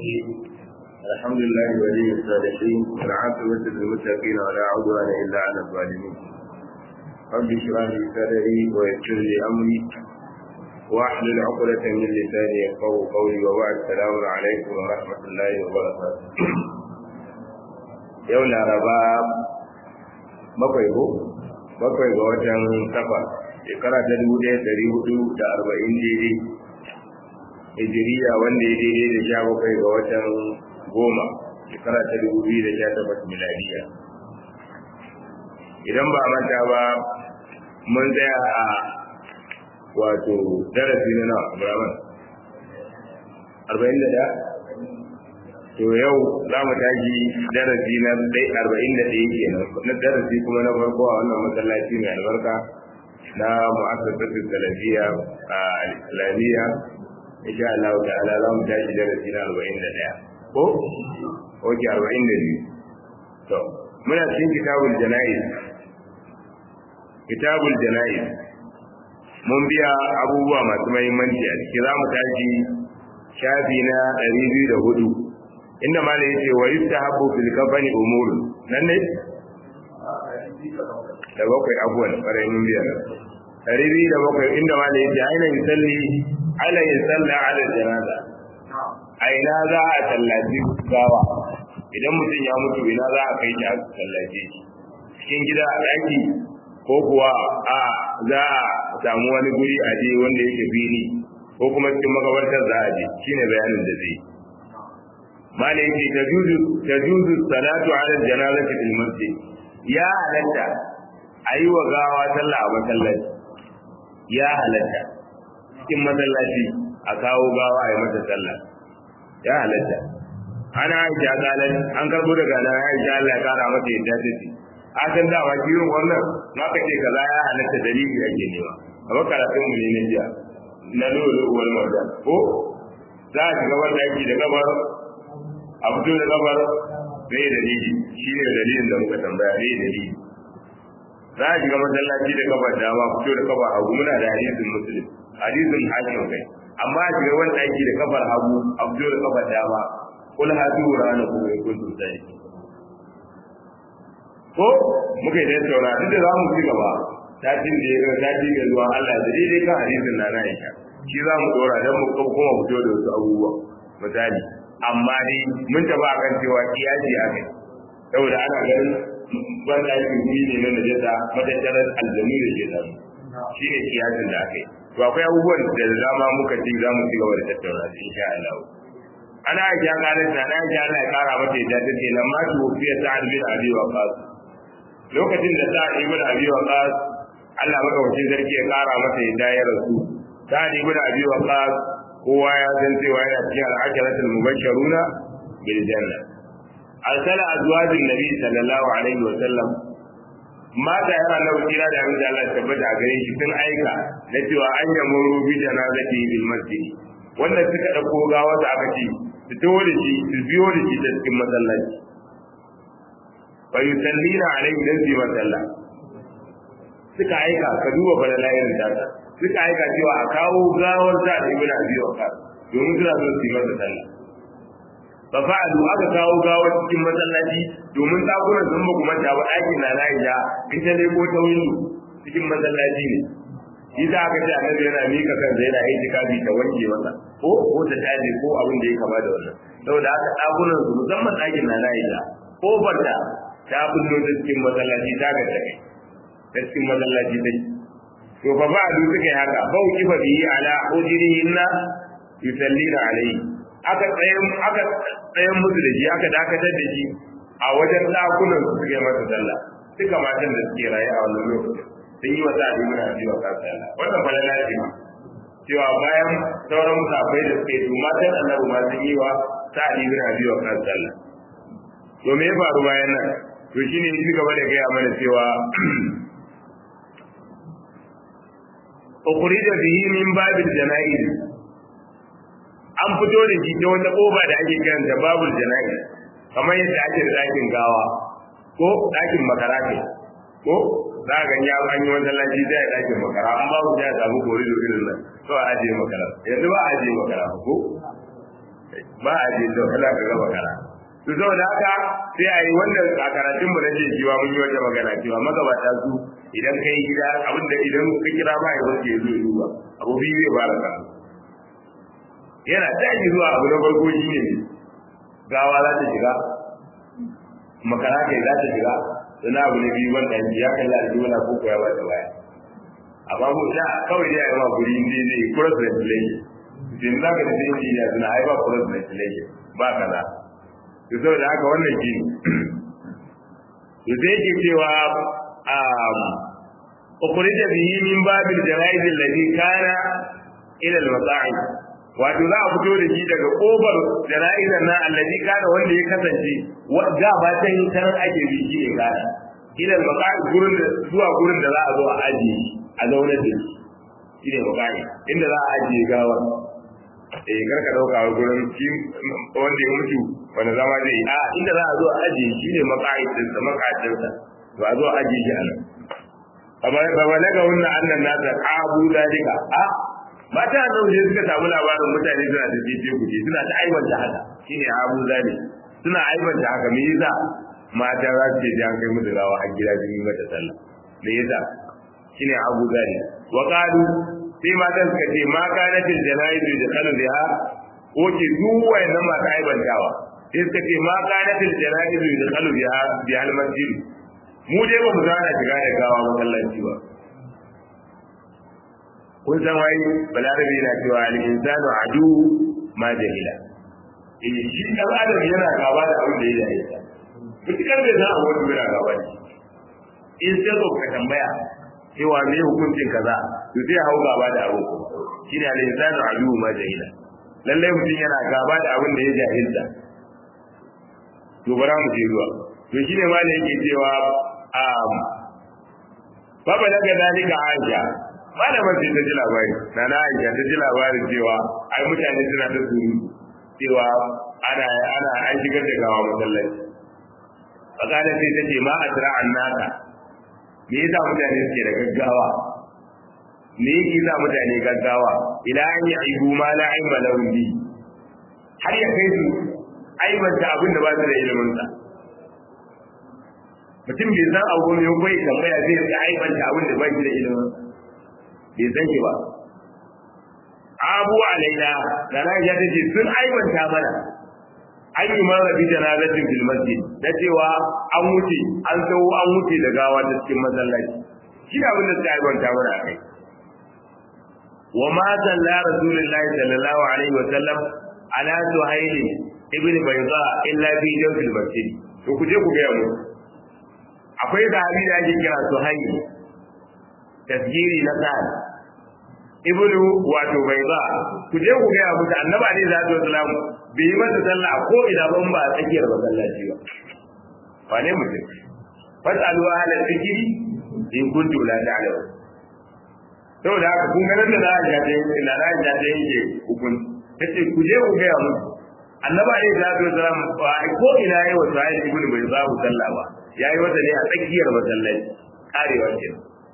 الرحيم الحمد لله ولي الصالحين والعاقبة للمتقين ولا عدوان إلا على الظالمين رب اشرح لي صدري ويسر لي أمري واحلل عقدة من لساني يفقهوا قولي وبعد السلام عليكم ورحمة الله وبركاته yau laraba bakwai ko bakwai ga watan safa shekara ta dubu ɗaya ɗari hudu da arba'in daidai hijiriya wanda ya daidai da sha bakwai ga watan goma shekara ta dubu biyu da sha takwas miladiya idan ba manta ba mun tsaya a wato darasi na nawa abraman arba'in da ɗaya to yau za mu tashi darasi na arba'in da ɗaya kenan na darasi kuma na farko a wannan masallaci mai albarka na mu'assasatul salafiyya a al-islamiyya insha Allah ta'ala za mu tashi darasi na 41 ko oke 42 to muna cikin kitabul janaiz kitabul janaiz mun biya abubuwa masu muhimmanci a ciki za mu tashi shafi na 204 inda malai yace wa yustahabu fil kafani umur nan ne da bakwai abuwan ƙwarai mun biya ɗari biyu da bakwai inda ma da yake aina yin salli ala yin salla ala janaza a ina za a tallaci gawa idan mutum ya mutu ina za a kai shi a tallace shi cikin gida a ɗaki ko kuwa a za a samu wani guri a je wanda yake fili ko kuma cikin makabartar za a je shine bayanin da zai ma da yake tajuzu salatu ala janazati fil masjid ya halatta a yi wa gawa sallah a masallaci ya halatta cikin masallaci a kawo gawa a yi mata sallah ya halatta ana aisha kalan an karbo daga na aisha Allah ya kara mata yadda ta ce a san da waki yin wannan ma ka ce kaza ya halatta dalili ake nema amma karatun mu ne na jiya na lolo wal marda ko za a shiga wanda yake da gabar a fito da gabar bai dalili shi ne dalilin da muka tambaya bai dalili za a shiga masallaci da kafar dama fito da kafar hagu muna da hadisin muslim hadisin hakim kai amma a shiga wanda ake da kafar hagu a fito da kafar dama kul hadu rana ko in kuntum sai ko muka yi tattauna duk da za mu ci gaba satin da ya ga sati ga zuwa Allah da daidai kan hadisin na na Aisha shi za mu dora dan mu kuma fito da wasu abubuwa misali amma dai mun taba kan cewa kiyaji a kai saboda ana ganin wanda ake yi ne na najasa matattarar aljanu da ke samu shi ne kiyasin da aka yi to akwai abubuwan da dama muka ci za mu ci gaba da tattauna su insha Allah ana aisha kanin ta na aisha Allah ya kara mata yadda ta ce lamma tu fiya sa'ad bin abi waqas lokacin da sa'ad ibn abi waqas Allah maka wuce sarki ya kara mata yadda ya rasu sa'ad ibn abi waqas kowa ya san cewa yana cikin al'asharatul mubashsharuna bil janna arsala azwajin nabi sallallahu alaihi wa sallam mata yana nan kira da abin da Allah tabbata a gare shi sun aika na cewa an yamu rubi janazati bil masjid wanda suka dauko gawa da aka ce su tawo da shi su biyo da shi ta cikin masallaci fa yusallina alaihi dan fi masalla suka aika ka duba balala irin data suka aika cewa a kawo gawar da ibn abi waqas domin suna so su yi masa sallah fa fa'alu aka kawo gawar cikin masallaci domin dakunan sun ba kuma ta ɗakin na Aisha in ta leko ta windo cikin masallaci ne shi za aka ce annabi yana mika kan zai yana yin tikafi ta wanke masa ko ko ta taje ko abin da ya kama da wannan saboda haka dakunan su musamman ɗakin na Aisha ko barta ta bullo ta cikin masallaci ta ga ta kai ta cikin masallaci dai to fa fa'alu suka yi haka fa ukifa bihi ala ujrihinna yusallina alayhi aka tsayen aka tsayen musu da shi aka dakatar da shi a wajen dakunan su suke masa sallah duka matan da suke raye a wannan lokacin sun yi wa sa ali muna biyu a kan sallah wannan falala ce ma cewa bayan sauran musafai da suke to matan annabi ma sun yi wa sa ali muna biyu a kan sallah to me ya faru bayan nan to shine shi gaba da gaya mana cewa ukhrija bihi min babil janaiz an fito da shi ta wata kofa da ake kiran da babul jana'i kamar yadda ake da ɗakin gawa ko ɗakin makara ke ko za ga ya an yi wata lafi zai a ɗakin makara an ba mu ya samu kori da irin nan to a ajiye makara yanzu ba a ajiye makara ko ba a je da kala ka gaba kara to saboda haka sai a yi wannan a karatun mu na je cewa mun yi wata magana cewa magabata su idan kai gida abinda idan ka kira ba ya wace ya zo ya duba abu biyu zai fara ka yana tashi zuwa abu na farko shi ne gawa za ta shiga makara kai za ta shiga sannan abu na biyu wanda ya kalla da jimala ko ya ba ta baya amma mu da kawai dai a yi ma guri ne zai cross ventilation din za ka tafi injiniya suna haifa cross ventilation ba kaza to saboda haka wannan shi to sai yake cewa ukhrija bihi min babil jaraiz alladhi kana ila al-mata'i wato za a fito da shi daga kofar jara'izan nan alladhi kana wanda ya kasance da ba ta yi tarar ake bi shi ne kana ila al-mata'i gurin da zuwa gurin da za a zo a ajiye a zaunar da shi shi ne mata'i inda za a ajiye gawar eh kar ka dauka gurin shi wanda ya mutu wanda zama zai a inda za a zo a ajiye shi ne maka'idin sa maka'idin sa to a zo a ajiye shi a nan amma ba ba daga wannan annan nasa abu dalika a mata da wuce suka samu labarin mutane suna da fice kuce suna ta aibanta haka shine abu zali suna aibanta haka me yasa mata za su je an kai musu gawa a gida jini mata sallah me yasa shine abu zali wa qalu sai matan suka ce ma kanatil janaizu da kanu biha oke duk wayannan masu aibantawa sai suka ce ma kanatil janaizu da kanu biha bi al masjid mu dai ba mu zana shiga da gawa masallaci ba kun san wai balarabi na cewa al insanu adu ma jahila eh shi dan adam yana gaba da abin da ya yi mutukar bai san abu da yana gaba da in sai ka tambaya cewa me hukuncin kaza to zai hau gaba da abu shi ne al-insanu adu ma jahila lallai mutum yana gaba da abin da ya jahilta to bara mu je zuwa to shi ne ma ne yake cewa um baba daga dalika aisha malaman sai ta ji labari na na aisha ta ji labarin cewa ai mutane suna ta suru cewa ana ana an shigar da gawa masallaci fakala sai ta ce ma asra annaka me yasa mutane suke da gaggawa me yake sa mutane gaggawa ila an yi aibu ma la aiba lahum bi har ya kai su aibanta abin da ba su da ilimin sa mutum bai san abu ne ko ya tambaya zai ga aibanta abin da ba shi da ilimin bai san shi ba abu alaina da na ya ce sun aibanta mana an yi mara bi janazatin fil masjid da cewa an wuce an tsawo an wuce da gawa ta cikin masallaci shi da abin da suka aibanta mana a kai wa ma salla rasulullahi sallallahu alaihi wa sallam ala suhaili ibn bayda illa fi jawfil masjid to ku je ku ga mu akwai sahabi da ake kira suhaili tasgiri na sa'ad ibnu wato bayda ku je ku ga mu da annabi alaihi salatu wasallam bai yi masa sallah a ko ina ban ba a tsakiyar masallaci ba ba ne mutum fasalu ahla zikri in kuntum la ta'lamun saboda haka kun ganin da za a ja ɗaya ina za a ja ɗaya yake hukun kace ku je ku gaya musu annaba ne da zai zara ba ko ina yayi wato ayi ibn bai za ku sallah ba yayi wata ne a tsakiyar masallaci karewa ce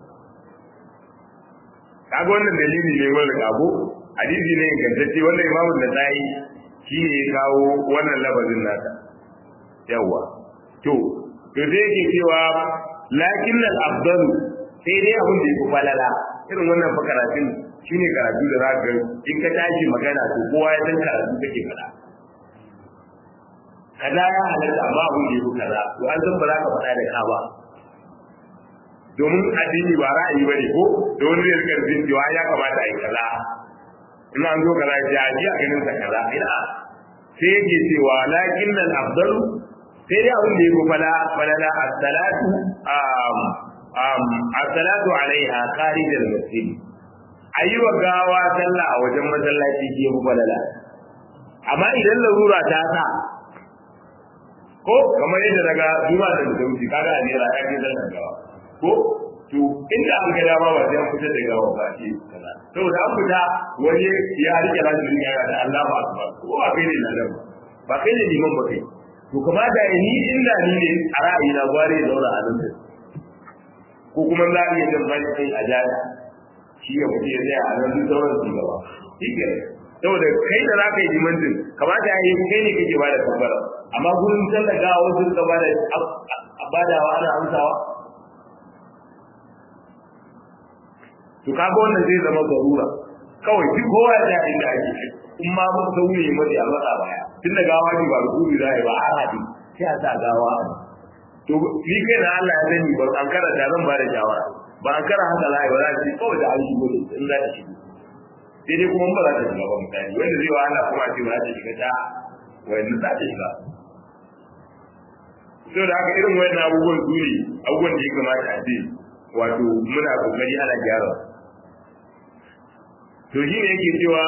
kaga wannan dalili ne wanda kago hadisi ne ingantacce wanda imamu da sai shi ne ya kawo wannan labazin nasa yawa to to sai yake cewa lakin al-afdalu sai dai abin da yake falala irin wannan fa karatun shine karatu da zaka in ka tashi magana to kowa ya san karatu kake fada kaza ya halatta amma abin da yake kaza to an san ba za ka faɗa da ka ba domin addini ba ra'ayi bane ko da wani zai rika jin cewa ya kamata a yi kaza in an zo kaza ya ji a ganin sa kaza ina sai yake cewa lakin al afdalu sai dai abin da yake fala falala as-salatu um um as-salatu alaiha kharij al-masjid ayyuwa gawa sallah a wajen masallaci ke falala amma idan larura ta sa ko kamar yadda daga juma da mutumci kaga ne ra ya ke sallar gawa ko to inda an ga dama ba sai an fita da gawa ba ce kaza saboda an fita wani ya rike rajin ya da Allahu akbar ko ba kai ne nan ba kai ne liman ba kai to kuma da ni inda ni ne a ra'ayi na gware ya zauna a nan ko kuma za a iya jan bai kai a jada shi ya fice ya tsaya a nan duk sauran su gaba shi ke saboda kai da za ka yi limancin kamata ya yi kai ne kake ba da kabbara amma gurin tallagawa wasu ka ba da badawa ana amsawa to kaga wannan zai zama zarura kawai duk kowa ya ta inda ake in ma mun sauye mai a matsa baya tun da gawa ne ba rukuni za a yi ba a haɗi sai a sa gawa to ni kai na Allah ya sani ba an karanta zan ba da shawara ba an kara haka za a yi ba za a ce kawai da an shigo da in za ta shigo sai dai kuma ba za ta shiga ba misali wanda zai wa Allah kuma ce ba za ta shiga ta wanda za ta shiga so da haka irin wayan abubuwan su ne abubuwan da ya kamata a ce wato muna kokari ana gyara to shi ne yake cewa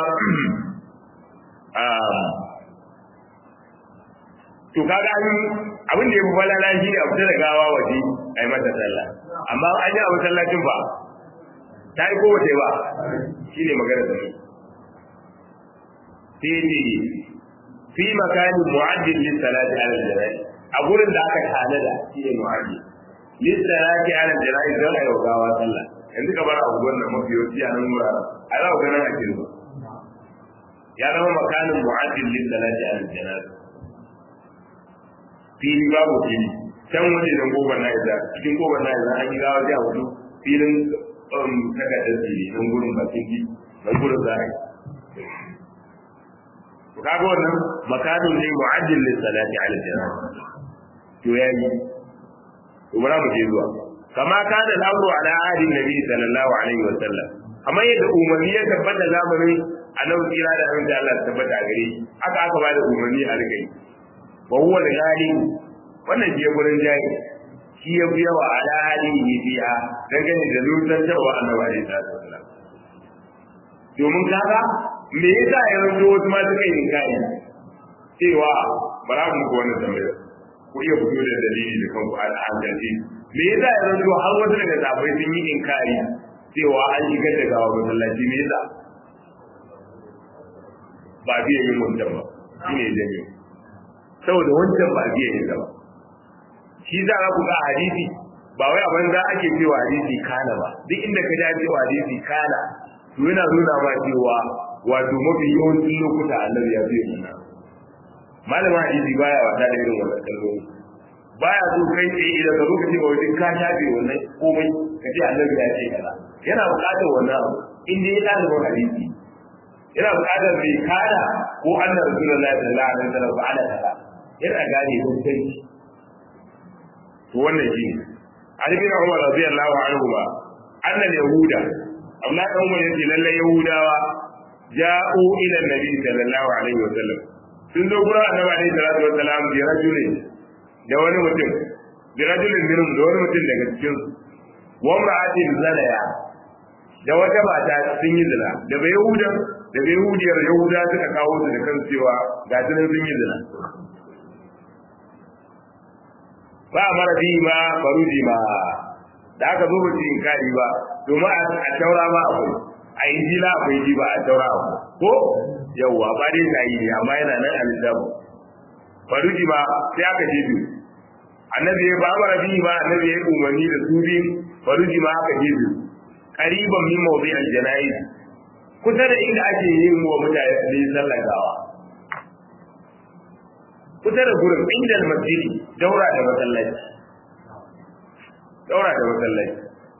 to kaga an abin da ya fi falala shi ne a fita da gawa waje a yi mata sallah amma an yi a masallacin ba ta yi kowace ba shi ne magana da mu sai ne fi makani mu'addin lis salati ala al-jana'i a gurin da aka tanada shi ne mu'addin lis salati ala al-jana'i don ayi gawa sallah yanzu ka bar abu wannan mafiyoci a nan mura a za ku ga nan a kirba ya zama makanin mu'addin lis salati ala al-jana'i fili babu fili can waje don gobar na isa cikin gobar na isa an yi gawa a wani filin takardar fili don gurin bakin ji don gurin za a yi to kaga wannan makanin ne mu'ajjil lis salati ala jannah to yayi to bara mu je zuwa kama kana lamru ala ahli nabi sallallahu alaihi wa sallam amma yadda umarni ya tabbata zamanin annabi kira da abin da Allah tabbata gare shi aka aka bada umarni a rigai wa huwa al-ghalib wannan je gurin jayi shi ya biya wa ala alihi biya dangane da lutar cewa annabi alaihi salatu wasallam domin kaga me yasa ya ranto wasu ma suka yi kai cewa bara mu ko wannan tambaya ku iya fito da dalili da kanku a hankalci me yasa ya ranto har wasu daga zafai sun yi inkari cewa an shigar da gawa masallaci me yasa ba biya yin wancan ba shine jami'a saboda wancan ba biya yin ba shi za ku ga hadisi ba wai abin da ake cewa hadisi kana ba duk inda ka ji cewa hadisi kana to yana nuna ma cewa wato mafi yawancin lokuta annabi ya zai nuna malamin hadisi baya wata da irin wannan kalmomi baya so kai tsaye idan ka zo ka ce ba wajen ka shafe wannan komai ka ce annabi ya ce kaza yana buƙatar wannan abu in dai ya ɗalibin hadisi yana buƙatar bai kada ko annabi rasulullahi sallallahu alaihi wasallam ba ala kaza yana gane hukunci to wannan shi ne Ali bin Umar radiyallahu anhu ba annal yahuda amma dan Umar yace lalle yahudawa ja'u ila nabi sallallahu alaihi wa sallam sun zo gura annabi alaihi salatu wa salam bi rajulin da wani mutum bi rajulin minhum da wani mutum daga cikin su wa imra'atin zanaya da wata mata sun yi zina da bai yahuda da bai yahudiyar yahuda suka kawo su da kan cewa ga sunan sun yi zina ba mara bi ma faruji ma da aka zo mutum in kari ba domin a taura ma akwai a injila akwai ji ba a taura akwai ko yawwa ba dai na yi ne amma yana nan a littafin faruji ma sai aka je biyu annabi ya ba mara bi ma annabi ya umarni da su biyu faruji ma aka je biyu qariban min mawdi al-janayi kusa da inda ake yin wa mutane sallar gawa kusa da gurin inda masjidi daura da masallaci daura da masallaci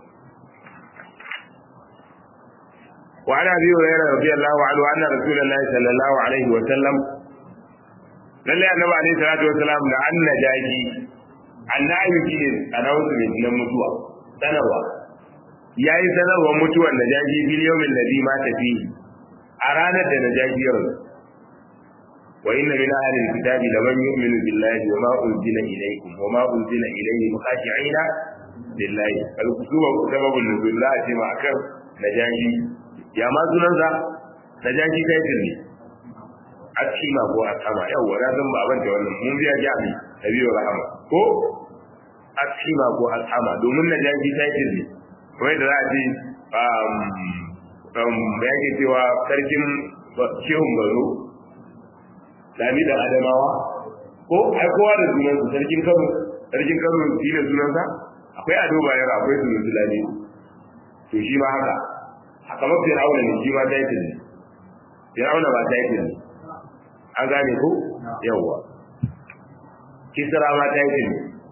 wa ana biyu hurairah radiyallahu anhu anna rasulullahi sallallahu alaihi wa sallam lalle annabi alaihi salatu wa salam da anna jaji annabi shine announcement na mutuwa sanarwa yayi sanarwa mutuwar najaji bil yawmin ladhi mata fihi a ranar da najaji ya rasu وإن من أهل الكتاب لمن يؤمن بالله وما أنزل إليكم وما أنزل إليهم خاشعين لله الكتب سبب النزول لا أجمع كم نجاشي يا ما زنزا نجاشي تايتل ne akima ko akama yawa na san ba ban da wannan mun biya jami nabiyu rahama ko akima ko akama domin najashi taitil ne wai da za a ce um um yake cewa sarkin shehun garo lami da adamawa ko ai kowa da sunan su sarkin kano sarkin kano shi da sunan sa akwai ado bayar akwai sunan su lami to shi ma haka haka mafi rauna ne shi ma title ne fir'auna ba ta yi an gane ko yawwa kisra ma ta yi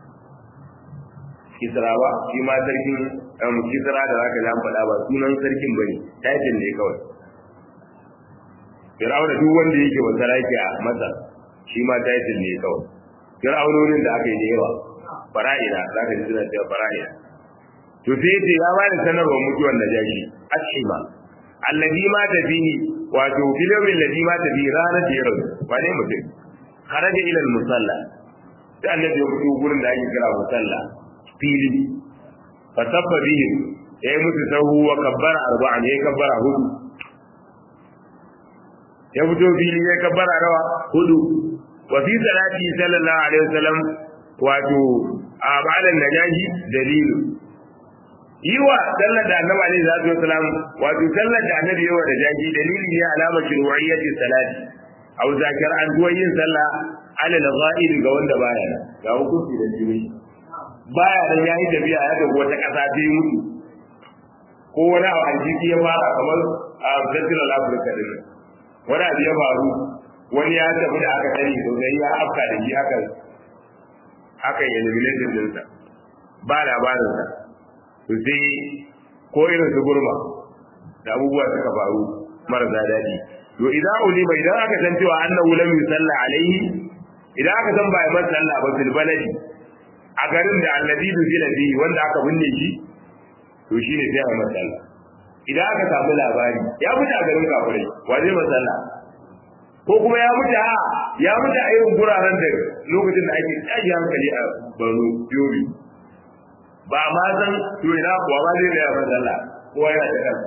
kisra ba shi ma sarkin kisra da zaka ji an faɗa ba sunan sarkin bane title ne kawai fir'auna duk wanda yake wa sarki a masar shi ma title ne kawai fir'aunonin da aka yi da yawa fara'ina zaka ji suna cewa fara'ina to sai ce ya bani sanarwar mutuwar najashi ashima allazi ma ta fihi wato filomin ladhi ma ta fi ranar da ya rasu wane mutum kharaja ila musalla sai annabi ya fito gurin da ake kira musalla fili fa tabba bihim yayi musu sahu wa kabbara arba'an yayi kabbara hudu ya fito fili ya kabbara rawa hudu wa fi salati sallallahu alaihi wasallam wato a ba'da najahi dalilu yiwa sallar da annabi alaihi salatu wasalam wato sallar da annabi yawa da jaji dalili ne alama shuru'iyyati salati aw zakir an duwa yin sallah ala al-ghaib ga wanda baya nan ga hukunci da jini baya nan yayi tafiya ya ga wata kasa ta yi mutu ko wani abu aljiki ya fara kamar a Central Africa din wani abu ya faru wani ya tafi da aka sani sosai ya afka da shi aka aka yi elimination dinsa ba labarinsa to sai ko irin su gurma da abubuwa suka faru marasa daɗi to idan ulima idan aka san cewa annahu lam yusalla alaihi idan aka san ba ya masa sallah ba fil baladi a garin da allazi duzila bihi wanda aka binne shi to shine sai a masa sallah idan aka samu labari ya mutu a garin kafirai wa zai masa sallah ko kuma ya mutu a ya mutu a irin guraren da lokacin da ake tsayi hankali a Borno Yobe ba ma san to ina kuwa ba zai raya masa Allah kowa yana da kansa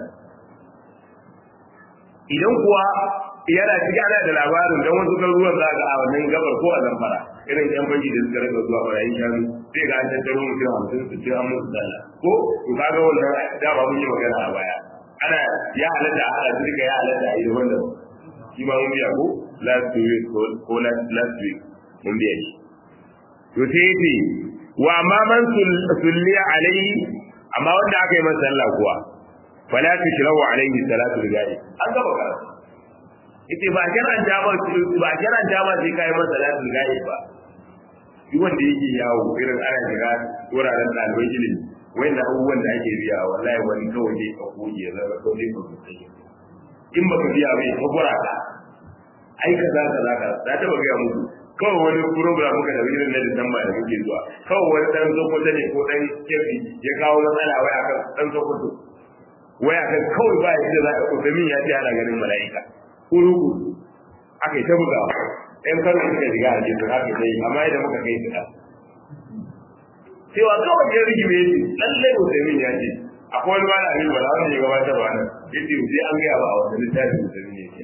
idan kuwa yana ciki ana da labarin don wasu garuruwan za ga a wannan gabar ko a zamfara irin yan banki da suka rika zuwa barayin shanu sai ga an tattaro mutum hamsin su ce an musu sallah ko to kaga wannan da ba mun yi magana a baya ana ya halatta a halatta duka ya halatta a yi wanda shi ma mun biya ko last week ko last week mun biya shi to sai yace wa amma man sulliya alaihi amma wanda aka yi masa sallah kuwa fala tushrawu alaihi salatu rijali an gaba karatu yace ba kiran jama ba kiran jama sai kai masa salatu rijali ba duk wanda yake yawo irin ana shiga wuraren ɗalibai ilimi wanda abubuwan da ake biya wallahi wani kawai ne ka koyi ya zama kawai ka kusa in baka biya bai ka gura ka ai ka za ka za ka za ta ba gaya muku kawai wani program muka da irin na Disamba da muke zuwa kawai wani dan Sokoto ne ko dan Kebbi ya kawo matsala wai akan dan Sokoto wai akan kawai ba yadda za a kusa min ya ce ana ganin mala'ika kuruku aka yi ta bugawa ɗan karo suka shiga a jikin haka dai amma idan muka kai su ɗan cewa kawai ya rigi mai yake lallai Usaimin ya ce akwai wani bana abin bala wanda ya gabatar ba nan ya ce sai an gaya ba a wata littafin Usaimin ya ce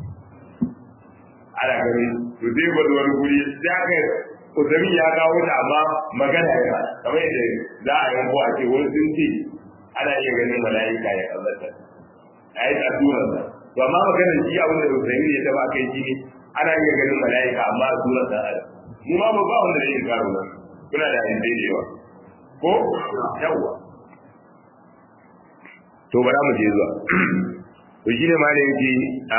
ana gani to zai gwada wani guri sai aka Usaimin ya kawo ta amma magana ya kamar yadda za a yanko a ce wani sun ce ana iya ganin mala'ika ya kallata a yi tsadurar sa to amma maganar shi abin da Usaimin ya taba kai shi ne ana iya ganin mala'ika amma a surar sa mu ma ba wanda zai yi karo nan kuna da hadisai da yawa ko yawa to bara mu je zuwa to shine ma da yake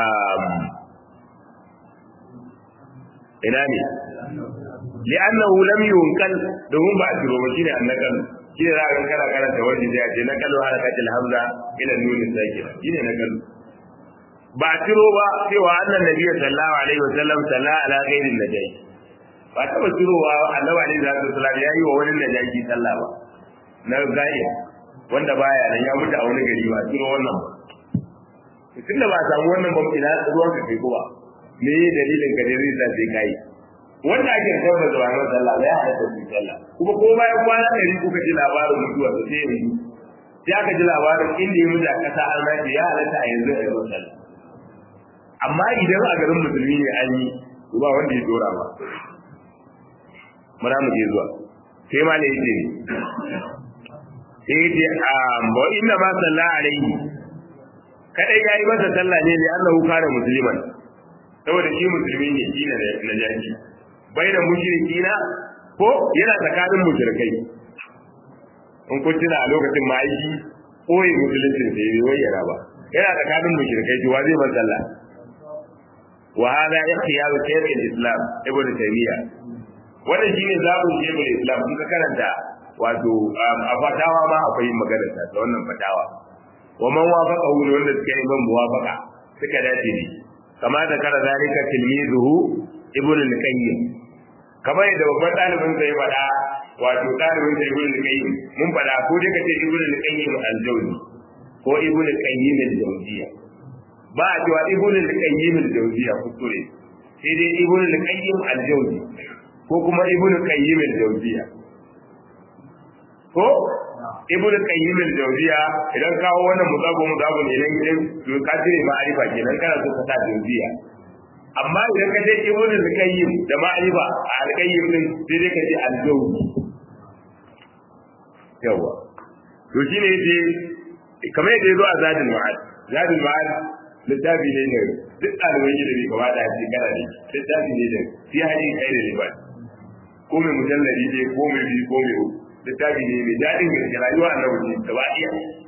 ina ne li'annahu lam yunqal domin ba a tiro ba shine annakal shine za ka kana karanta wani da yace nakalu harakatul hamza ila nunin sakina shine nakalu ba a tiro ba cewa annan nabi sallallahu alaihi wasallam salla ala ghairin najai ba taba tirowa annabi alaihi salatu wasallam yayi wa wani najaki sallah ba na gaiya wanda baya nan ya mutu a wani gari ba tiro wannan ba tunda ba samu wannan ba ina ruwan ka kai kuma me dalilin ka da zai sai kai wanda ake son da zuwa nan sallah ya halatta su sallah kuma ko bayan kwana ɗari kuka ji labarin mutuwa da sai yanzu sai aka ji labarin inda ya mutu a ƙasa an rafi ya halatta a yanzu a yi sallah amma idan a garin musulmi ne an yi ba wanda ya dora ba muna mu je zuwa sai ma ne yace sai yace wa inna ma salla alaihi kadai yayi masa sallah ne li annahu kana musliman saboda shi musulmi ne shi ne na jaji bai da mushrikina ko yana tsakanin mushrikai in kun tuna a lokacin ma yi koyi musuluncin sai bai bayyana ba yana tsakanin mushrikai ji wa zai ban sallah wa hada ikhtiyaru shaykh al-islam ibn taymiyyah wannan shine zabun shaykh al-islam kun ka karanta wato a fatawa ma akwai magana ta wannan fatawa wa man wafaqa hu wanda suka yi ban muwafaqa suka dace ne kama da kara zalika tilmizuhu ibn al-qayyim kamar yadda babban ɗalibin sa ya faɗa wato ɗalibin sa ibn al-qayyim mun faɗa ko dai kace ibn al-qayyim al-jawzi ko ibn al-qayyim al-jawziyya ba a cewa ibn al-qayyim al-jawziyya kuskure sai dai ibn al-qayyim al-jawzi ko kuma ibn al-qayyim al-jawziyya ko ibn qayyim al-jawziya idan kawo wannan muzabu muzabu ne nan gidan to ka tire ma'arifa kenan kana so ka sa jawziya amma idan ka ce ibn qayyim da ma'arifa a al-qayyim din sai dai ka ce al-jawzi yawa to shine yace kamar yadda yazo a zadul ma'ad zadul ma'ad littafi ne ne duk ɗaliban ilimi gaba da shi kana ne littafi ne da fi hadin kai da liban ko mai mujalladi ne ko mai bi ko mai uku littafi ne mai daɗin gaske rayuwa a nan da ba iya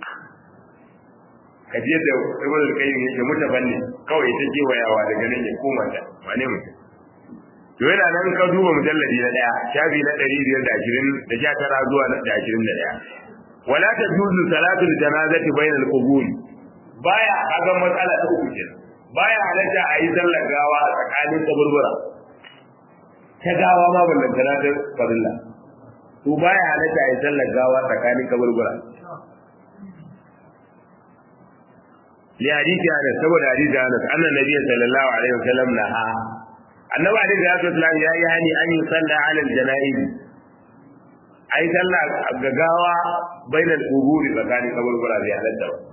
ka ji yadda ibn al-qayyim yake mutabanni kawai ta kewayawa daga nan ya koma ta wane mutum to yana nan ka duba mujalladi na daya shafi na ɗari biyar da ashirin da sha tara zuwa da ashirin da ɗaya wala ta juzu salatul janazati bainal qubur baya kaga matsala ta uku kenan baya halatta a yi sallar gawa a tsakanin kaburbura ta gawa ma ballantana ta farilla to baya halatta ya sallar gawa tsakanin kaburbura li hadisi Anas saboda hadisi Anas annan nabi sallallahu alaihi wasallam na ha annabi alaihi salatu wasallam ya yi hani an yi sallah ala aljanaib ai sallah ga gawa bainal quburi tsakanin kaburbura bai halatta ba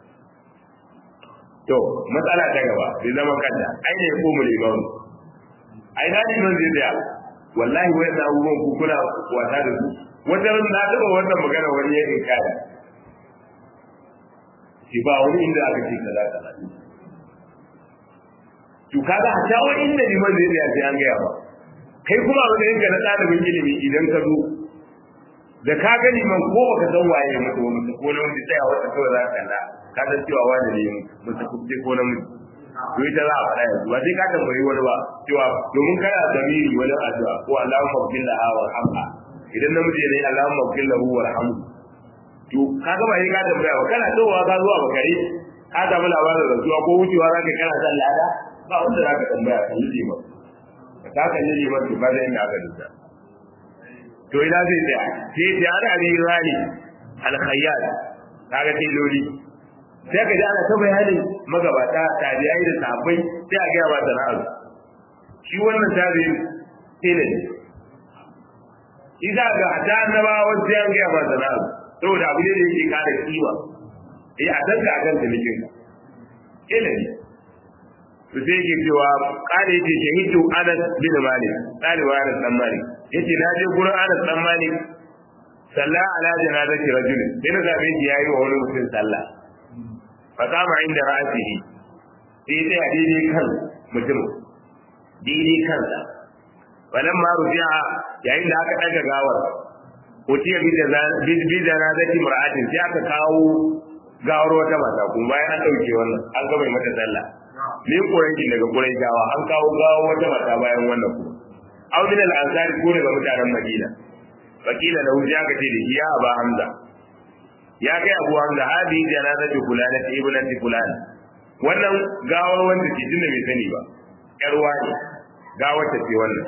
to matsala ta gaba bai zama kanta ai ne ko mu liman ai na liman zai tsaya wallahi wai da abubuwan ku kuna wasa da su wata ran na taba wannan magana wani ya inkari shi ba wani inda aka ce kaza kaza to kaga a ta wani inda liman zai tsaya sai an gaya ba kai kuma a wajen ka na ɗalibin ilimi idan ka zo da ka gani man ko baka san waye mutu wa mutu ko namiji tsaya wata kawai za ka kalla ka san cewa wani ne mutu kuɗi ko namiji to ita za a faɗa yanzu ba sai ka tambayi wani ba cewa domin kana zamiri wani addu'a ko Allahumma bil laha warhamha idan namiji ne Allahumma bil lahu warhamhu to kaga ba sai ka tambaya ba kana tsowa ka zuwa bakare ka samu labarin rasuwa ko wucewa zaka kana san lada ba wanda zaka tambaya kan liji ba ka kan liji ba to ba zai inda aka dinta to ina zai tsaya sai ta ana abi rani al-khayyat kaga tiloli sai ka ji ana ta bayanin magabata tabi'ai da sahabbai sai a gaya ba sana'ar shi wannan tabi'in tele ne idan ga ta annabawa sai an gaya ba sana'ar saboda abu ne da yake kare kima eh a danka a kan tilikin tele ne to sai yake cewa kare yake shahidu Anas bin Malik ɗaliba Anas dan Malik yace na je gurin Anas dan Malik sallah ala janazati rajulin sai na zabe shi yayi wa wani mutum sallah fakama inda ra'asihi sai sai a daidai kan mutum daidai kansa wannan ma rufi'a yayin da aka daga gawar utiya bi da na zati mar'atin sai aka kawo gawar wata mata kuma bayan an dauke wannan an ga mai mata sallah ne kuranki daga kurankawa an kawo gawar wata mata bayan wannan kuma aw min al-ansari ko daga mutanen madina wakila lahu ya ga ce da ya aba hamza ya kai abu hamza hadi janazatu fulana ta ibnati fulana wannan gawar wanda ke tunda bai sani ba yar wani gawar ta ce wannan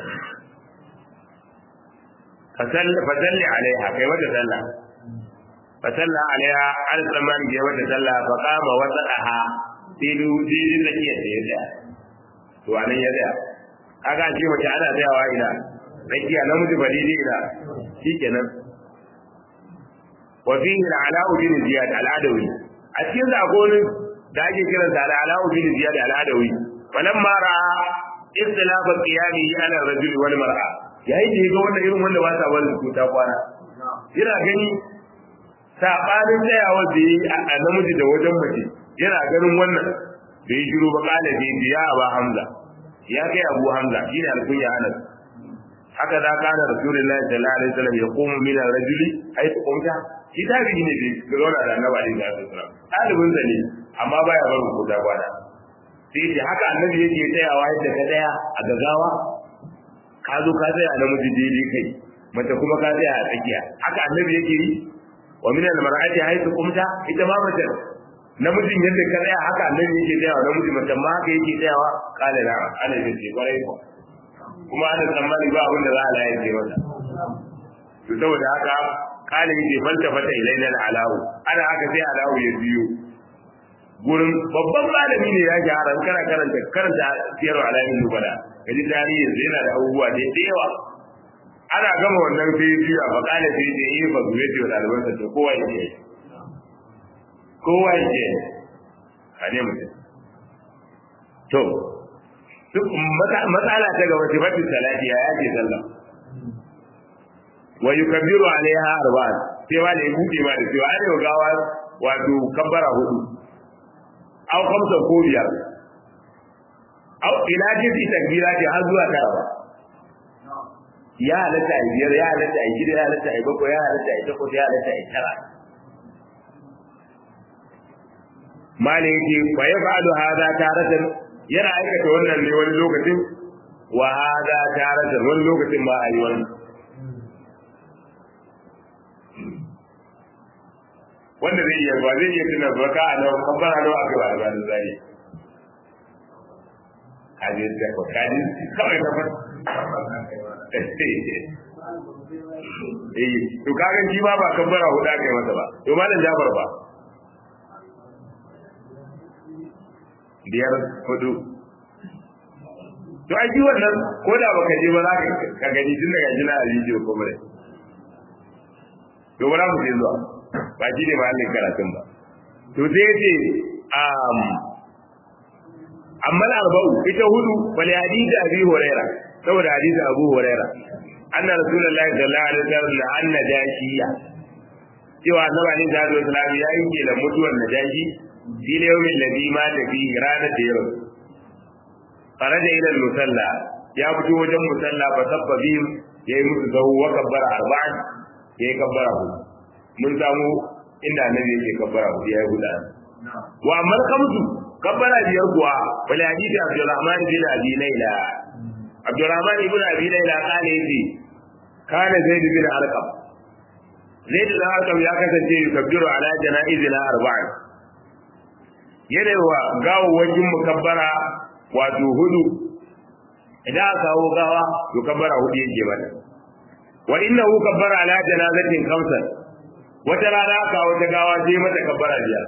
fasalli alaiha kai mata sallah fasalla alaiha an tsaman ke mata sallah fa kama wata daha tilu tilu da ke da yadda to anan ya tsaya kaga ce mace ana tsayawa ina rakiya namiji ba daidai ina shikenan وفيه العلاء بن زياد العدوي أتين أقول داجي كلا العلاء بن زياد العدوي فلما رأى اختلاف قيامه على الرجل والمرأة يا يجي ga wannan irin wanda ba sa wani kuta kwana yana gani sabanin tsayawa da yi a namiji da wajen mace yana ganin wannan da yi shiru ba kala da ya ba hamza ya kai abu hamza shine alkunya anas haka da kana rasulullahi sallallahu alaihi wasallam ya qumu min ar-rajuli haythu qumta shi tabi'i ne bai ga zauna da annabi alaihi salatu wasallam ɗalibin sa ne amma baya barin ko da kwana sai ce haka annabi yake tsayawa yadda ka tsaya a gagawa ka zo ka tsaya a namiji daidai kai mace kuma ka tsaya a tsakiya haka annabi yake yi wa min al mar'ati haythu qumta ita ma mace namijin yadda ka tsaya haka annabi yake tsayawa namiji mace ma haka yake tsayawa kala na ana yin ce kwarai ko kuma ana tsammani ba abin da za a laye ce mata to saboda haka kala yake falta fata ilaina al alawu ana haka sai alawu ya biyo gurin babban malami ne ya gyara kana karanta karanta siyar alamin nubala kaji tarihi yanzu yana da abubuwa da yawa ana gama wannan sai biya ba kana sai da yi ba zuwa da ɗaliban sa to kowa yake kowa yake a ne mutum to duk matsala ta gaba sifatu salati ya yake sallah wa yukabbiru alaiha arba'at sai ma da ya buɗe ma da cewa ana gawa wato kabbara hudu aw khamsa ko biyar aw ila jinsi takbira ce har zuwa tara ba ya halatta a biyar ya halatta a gida ya halatta a bakwai ya halatta a takwas ya halatta a tara mala yake fa ya fa'alu hadha taratan yana aikata wannan ne wani lokacin wa hadha taratan wani lokacin ba a yi wannan wanda zai iya ba zai iya tuna baka a nan kabbara nawa aka ba da zai kaje da ko kaje kawai ka fara eh to kaga shi ma ba kabbara huda kai masa ba to malam Jafar ba biyar hudu to ai wannan ko da baka je ba za ka gani tun daga jina a bidiyo ko bare to bara mu je zuwa ba shi ne mahallin karatun ba to sai ce um amma arba'u ita hudu bal hadisi abi huraira saboda hadisi abu huraira anna rasulullahi sallallahu alaihi wasallam la anna jashiya cewa annabi alaihi salatu wasallam ya yi da mutuwar najashi fi yawmin ladhi ma ta fi ranar da yau faraja ila musalla ya fito wajen musalla fa sabba bihim yayi musu zahu wa kabbara arba'an yayi kabbara hudu mun samu inda annabi yake kabbara hudu yayi guda wa amma kamsu kabbara biyar kuwa wal hadisi abdurrahman bin abi layla abdurrahman ibn abi layla kana yace kana zaid bin arqam zaid bin arqam ya kasance yukabbiru ala janaizina arba'in yana wa gawawwakin mukabbara wato hudu idan aka kawo gawa to kabbara hudu yake mata wa innahu kabbara ala janazatin khamsan wata rana aka wata gawa sai mata kabbara biyar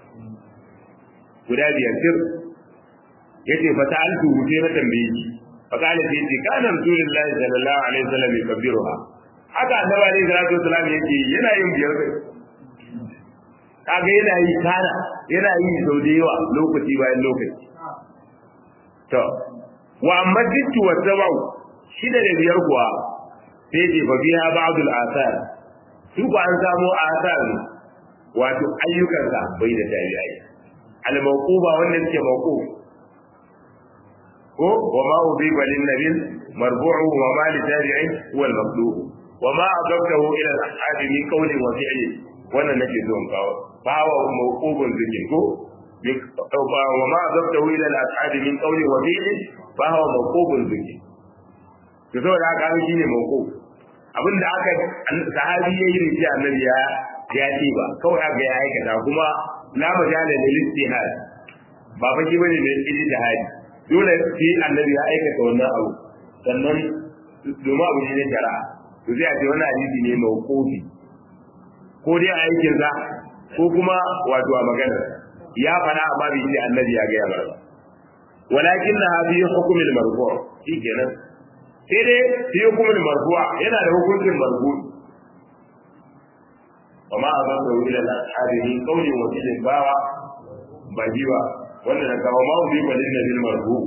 guda biyar sir yace fa ta'altu sai na tambaye shi fa kana sai ce kana rasulullahi sallallahu alaihi wasallam yakbiruha haka annabi alaihi salatu wasallam yake yana yin biyar kai kaga yana yi kana yana yi sau da yawa lokaci bayan lokaci to wa amma dittu wa sabau shida da biyar kuwa sai ce fa biya ba'd al-athar su ko an samu athar wato ayyukansa bai da tabi'ai al-mawquba wanda yake mawquf ko wa ma udiba lin nabiy marfu'u wa ma li tabi'in huwa al-maqlub wa ma adabtahu ila al-ahad min qawlin wa fi'lin wannan nake so in kawo fa wa mawqubun zikin ko wa ma adabtahu ila al-ahad min qawlin wa fi'lin fa huwa mawqubun zikin to saboda haka an shine mawquf abinda aka sahabi yayi da shi annabi ya ya ce ba kawai aka ya aikata kuma la majala lil ijtihad ba fa shi bane da ijtihad dole sai annabi ya aikata wannan abu sannan domin abu ne na shari'a to sai a ce wannan hadisi ne mawqufi ko dai a aikin sa ko kuma wato a maganar ya fara amma bai ce annabi ya ga ya bar ba walakin na bi hukumil marfu shikenan sai dai fi hukumil marfu yana da hukuncin marfu وما أضره إلى الأصحاب من قول وفعل باوى بجيبا wanda na kawo ma ubi balin na bil marfu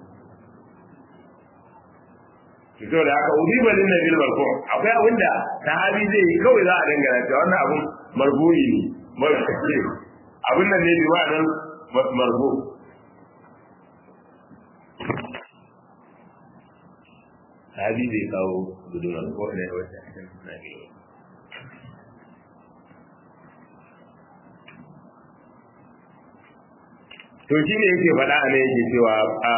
to da aka ubi balin na bil marfu akwai abin da sahabi zai yi kawai za a dangana cewa wannan abun marfu'i ne marfu'i abin nan ne biwa nan marfu sahabi zai kawo gudunar ko ne wata na biyu to shi ne yake faɗa a nan yake cewa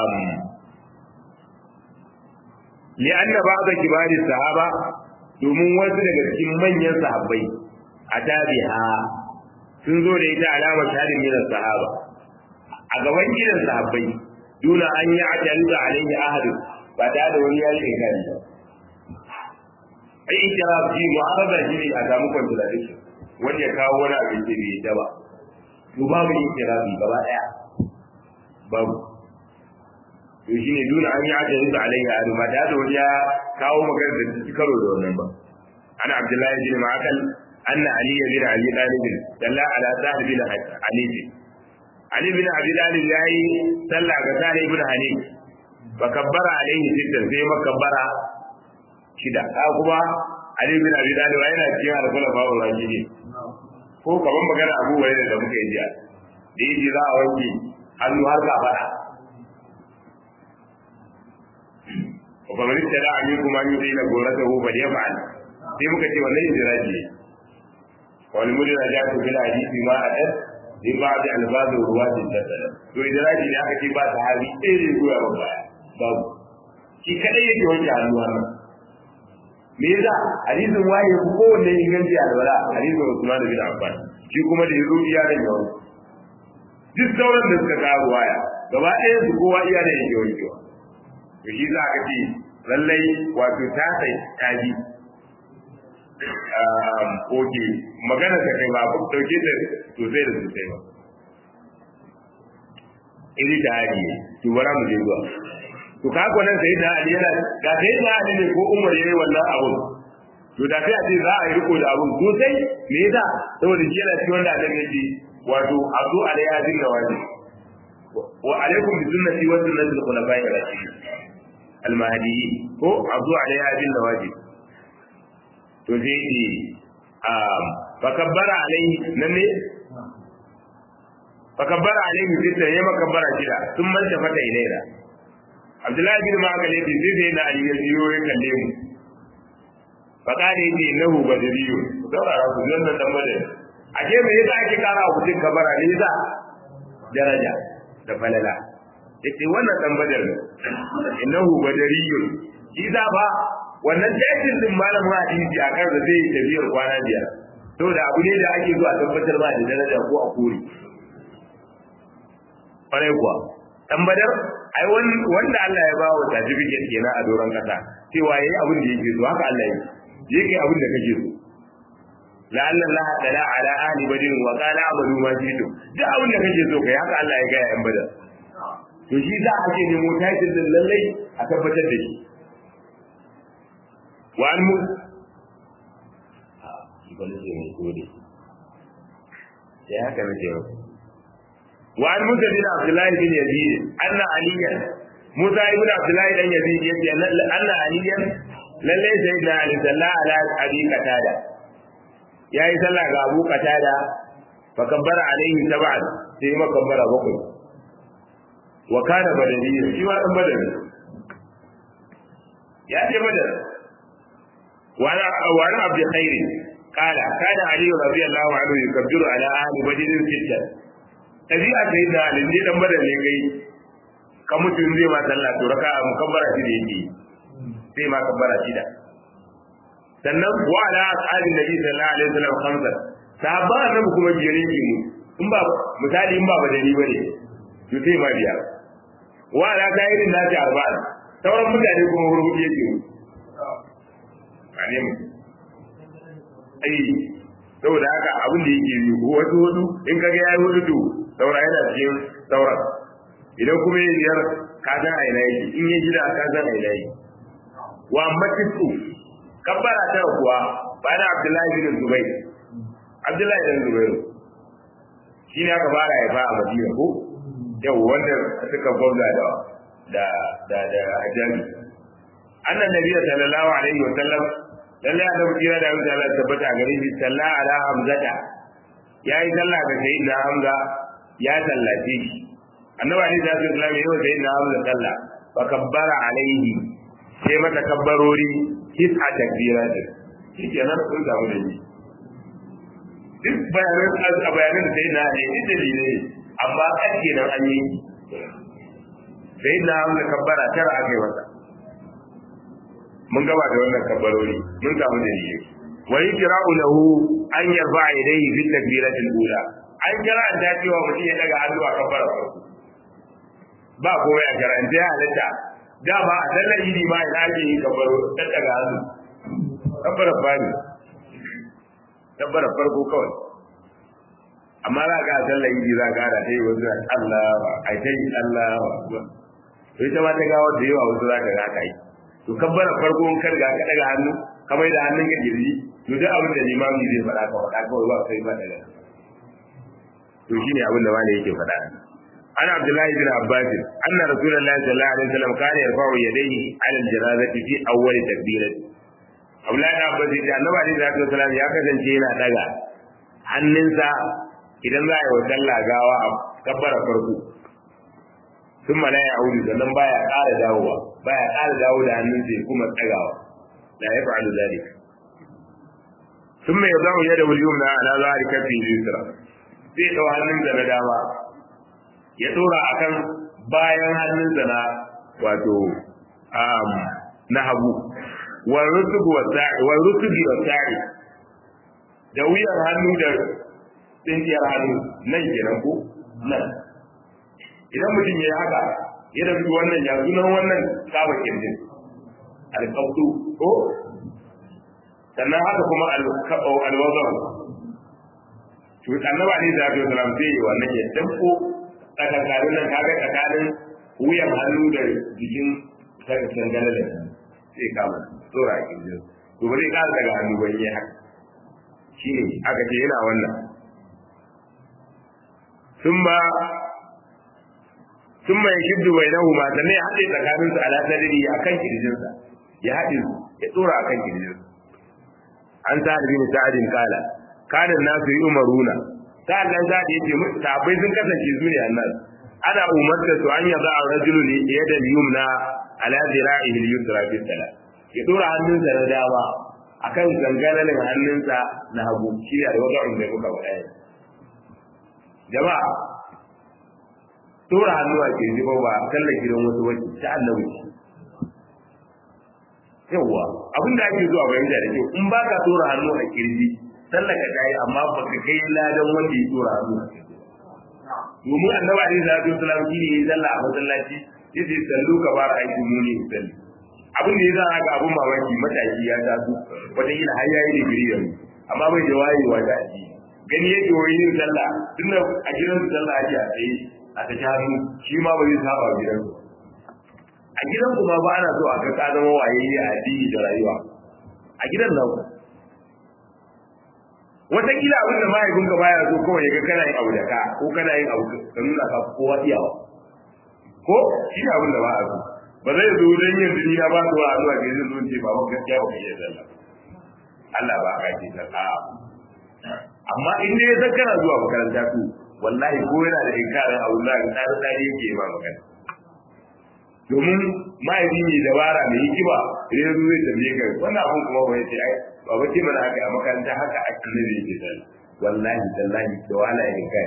li'anna ba'da kibari sahaba domin wasu daga cikin manyan sahabbai a tabiha sun zo da ita alamar tarin minan sahaba a gaban gidan sahabbai duna an yi ajalu alaihi ahadu ba ta da wani yayi inkari ba ai ikiraf ji mu'arada shi ne a samu contradiction wanda ya kawo wani abin da bai da ba to babu ikirafi gaba daya babu to shi ne duna an yi ajalu alaihi ahadu ba ta da wani ya kawo magana da ta karo da wannan ba ana abdullahi bin ma'akal anna ali bin abi talib dalla ala sahib bin ali Ali bin Abi Talib yayi sallah ga Sani ibn Hanif fa kabbara alaihi sittan sai makabbara shida ka kuma Ali bin Abi Talib yana cikin al-khulafa ar-rashidin ko kaman magana Abu Hurairah da muka yi jiya da yi za a wanke hannu har ka fada wa fa man tada aminkum an yudina goratahu bal yaf'al sai muka ce wannan injiraji wal mudrajatu bil hadisi ma adat in ba da albazu ruwatin da sada to idraji ne aka ce ba sahabi ɗaya ne goya wa baya babu shi kadai yake wanke hannuwa nan me yasa hadisin waye ko kowanne inganci alwala hadisin Usman bin Affan shi kuma da yazo iya da yawa duk sauran da suka kawo waya gaba ɗaya su kowa iya da yake wankewa to shi za ka ce lallai wato ta sai taji oke magana ta kai ba dauke ta sosai da sosai ba iri da hali to bara mu je zuwa to ka ko nan sai da hali yana ga sai da hali ne ko umar yayi wannan abu to da sai a ce za a yi riko da abun sosai me yasa saboda shi yana cikin wanda annabi yake wato azu alaiha din nawaji wa alaikum bi sunnati wa sunnati al-khulafa'i ar-rashidin al-mahdiyyin ko azu alaiha bin nawaji to sai ce fakabbara alaihi nan ne fakabbara alaihi sai ta yi makabbara shida sun manta fata ilaina abdullahi bin ma'akal yace sai sai na ali ya jiyo ya kalle mu fakare yace nahu badriyu saurara ku zan nan dan bada ake me yasa ake kara wa mutum kabara ne yasa daraja da falala yace wannan dan badar innahu badariyun shi za ba wannan tashin din malamin hadisi a kan da zai yi tafiyar kwana biyar saboda abu ne da ake zuwa tabbatar ba da daraja ko a kore kwarai kuwa dan badar ai wanda Allah ya bawa certificate kenan a doron kasa cewa yayi abin da yake so haka Allah yi yake abin da kake so la'alla Allah tala ala ahli badin wa qala amalu ma jitu duk abin da kake so kai haka Allah ya ga yan badar to shi za a ce nemo title din lallai a tabbatar da shi وعن موسى وعن موسى بن عبد الله بن يزيد أن عليا موسى بن عبد الله بن يزيد يقول أن عليا lallai sai da Ali salla ala abi qatada yayi sallah ga Abu Qatada fa kabbara alaihi sab'an sai ma kabbara bakwai wa kana badani shi ma dan badani ya ce badani وعن وعن عبد الخير قال كان علي رضي الله عنه يكبر على اهل بدر ستا tabi'a sai da alin ne dan badar ne kai ka mutum zai ma sallah to raka mukabbara shi da yake sai ma kabbara shi da sannan wa ala ashabin nabi sallallahu alaihi wasallam khamsa sahaba annabi kuma biyar yake mu in ba misali in ba badari bane to sai ma biyar wa ala sa'irin nasi arba'a sauran mutane kuma hurhudu yake mu ne mu ai saboda haka abin da yake yi wasu hudu in kaga yayi hudu to saura yana cikin saura idan kuma yin biyar ka san a ina yake in yi gida ka san a ina yake wa matisu kabbara ta kuwa bayan abdullahi bin zubair abdullahi bin zubair shi ne aka fara haifa a madina ko yau wanda suka gwamza da da da da hajjami annan nabiyyu sallallahu alaihi wa sallam lalle annabi kira da Allah Allah tabbata a gare shi salla ala hamzata yayi sallah ga sayyidina hamza ya sallace shi annabi alaihi salatu wasallam yayi sayyidina hamza sallah fa kabbara alaihi sai mata kabbarori tis'a takbirat shi kenan sun samu da shi duk bayanan a bayanan da sayyidina ne duk dalilai amma ƙarfe nan an yi sai na hamza kabbara tara aka yi masa mun gaba da wannan kabbarori mun samu dalili wa yajra'u lahu an yarfa yadayhi fi takbiratil ula an kira an cewa mutum ya daga hannu a kabbara farko ba komai a karanta ya halatta da ba a sallar idi ma ina ake yi kabbaro ta daga hannu kabbara bani kabbara farko kawai amma za ka sallar idi za ka da ta yi wasu Allah ai ta yi Allah to ita ma ta gawa da yawa wasu za ka ga ka yi to kabbara farko in karga ka daga hannu kamar da hannun ka girji to duk abin da limami zai faɗa ka faɗa kawai ba kai ba daga to shine abin da wani yake faɗa عن عبد الله بن عباس أن رسول الله صلى الله عليه وسلم كان يرفع يديه على الجنازة في أول تكبيرة عبد الله بن عباس يقول النبي عليه الصلاة والسلام يا كسن شينا دغا hannunsa idan za a yi wa sallah gawa a kabbara farko sun mana ya audu sannan baya ƙara dawowa baya ƙara dawo da hannunsa ya kuma tsagawa la ya fa'alu zalik sun mai yau ya da wuliyum na ala zahari kafi yusra zai ɗau hannunsa na dama ya dora akan bayan hannunsa na wato na hagu wal rutubu wa sa'i da wuyan hannu da tsinkiyar hannu nan kenan ko nan idan mutum ya haka ya dafi wannan ya sunan wannan kama kirjin alƙabtu ko sannan haka kuma alwazar to annaba ne da ya salam sai wannan ya danko tsakankanin nan kaga tsakanin wuyan hannu da jikin dangane da sai kama tsora a kirjin to ba zai kara daga hannu ban yi haka shi ne aka ce yana wannan sun ba sun ma ya shiddu bai nahu ma sannan ya haɗe tsakaninsu a lasariri a kan kirjinsa ya haɗe su ya tsora a kan kirjinsa an sa da bin sa'adin kala kanin nasu yi umaruna sa'an nan za ta yace sahabbai sun kasance su ne annas ana umarta su an yaza a rajulu ne ya da yumna ala zira'ihi al-yusra fi salat ya dora hannunsa na dama akan zangalalin hannunsa na hagu shi ne da wada'un da muka faɗa yanzu jama'a dora hannu a ke ba ba sallar gidan wasu wacce ta annabi yawwa abin da ake zuwa bayan da kyau in ba ka dora hannu a kirji sallar ka tayi amma ba ka kai ladan wanda ya dora hannu a kirji domin annabi alaihi salatu wasallam shi ne ya sallah a masallaci yace sallu ka bar aiki muni salli abin da ya sa haka abin mamaki mataki ya taso wata ila har yayi digiri yanzu amma bai da wayewa da aji gani yake wai yin sallah tunda a gidan su sallah ake a tsaye a ta hannu shi ma ba zai saba gidan su a gidan ku ma ba ana so a ga ka zama wayayye a addini da rayuwa a gidan nan wataƙila abin da mahaifinka baya so kawai ya ga kana yin abu da ka ko kana yin abu ka nuna ka kowa iyawa ko shi ne abin da ba a so ba zai zo don yin duni na ba su wa zuwa ga yanzu zuwa ce ba ba gaskiya ba kai sallah Allah ba ka ce ta amma in dai san kana zuwa makaranta to wallahi ko yana da inkarin abu da ka tsare tsare yake ba magana domin mahaifi ne dabara mai hikima idan ya zo zai tambaye ka wannan abun kuma ba ya ce ai ba ba ce mana haka a makaranta haka a kan ne yake sallah wallahi tallahi da wala ya kai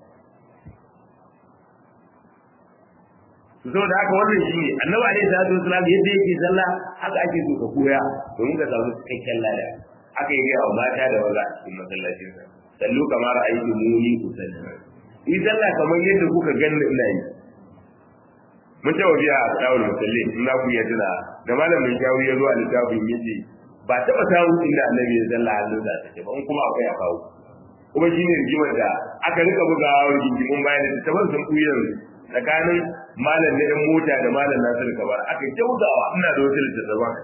so da haka wannan shi ne annabi alaihi salatu wasalam yadda yake sallah haka ake so ka koya domin ka samu cikakken lada haka yake a mata da maza a cikin masallacin sa sallu kamar aiki muni ku sallu yi sallah kamar yadda kuka ganni ina yi mun ta wabiya a tsawon musalli in za ku iya tuna da malamin shawu ya zo a littafin yace ba taɓa samun inda annabi ya sallah hannun da take ba in kuma akwai a kawo kuma shi ne rigimar da aka rika bugawa rigimin bayan da taban sun ɓuyar tsakanin malam na yan mota da malam nasir kabar aka kyaudawa ina da wasu littattafan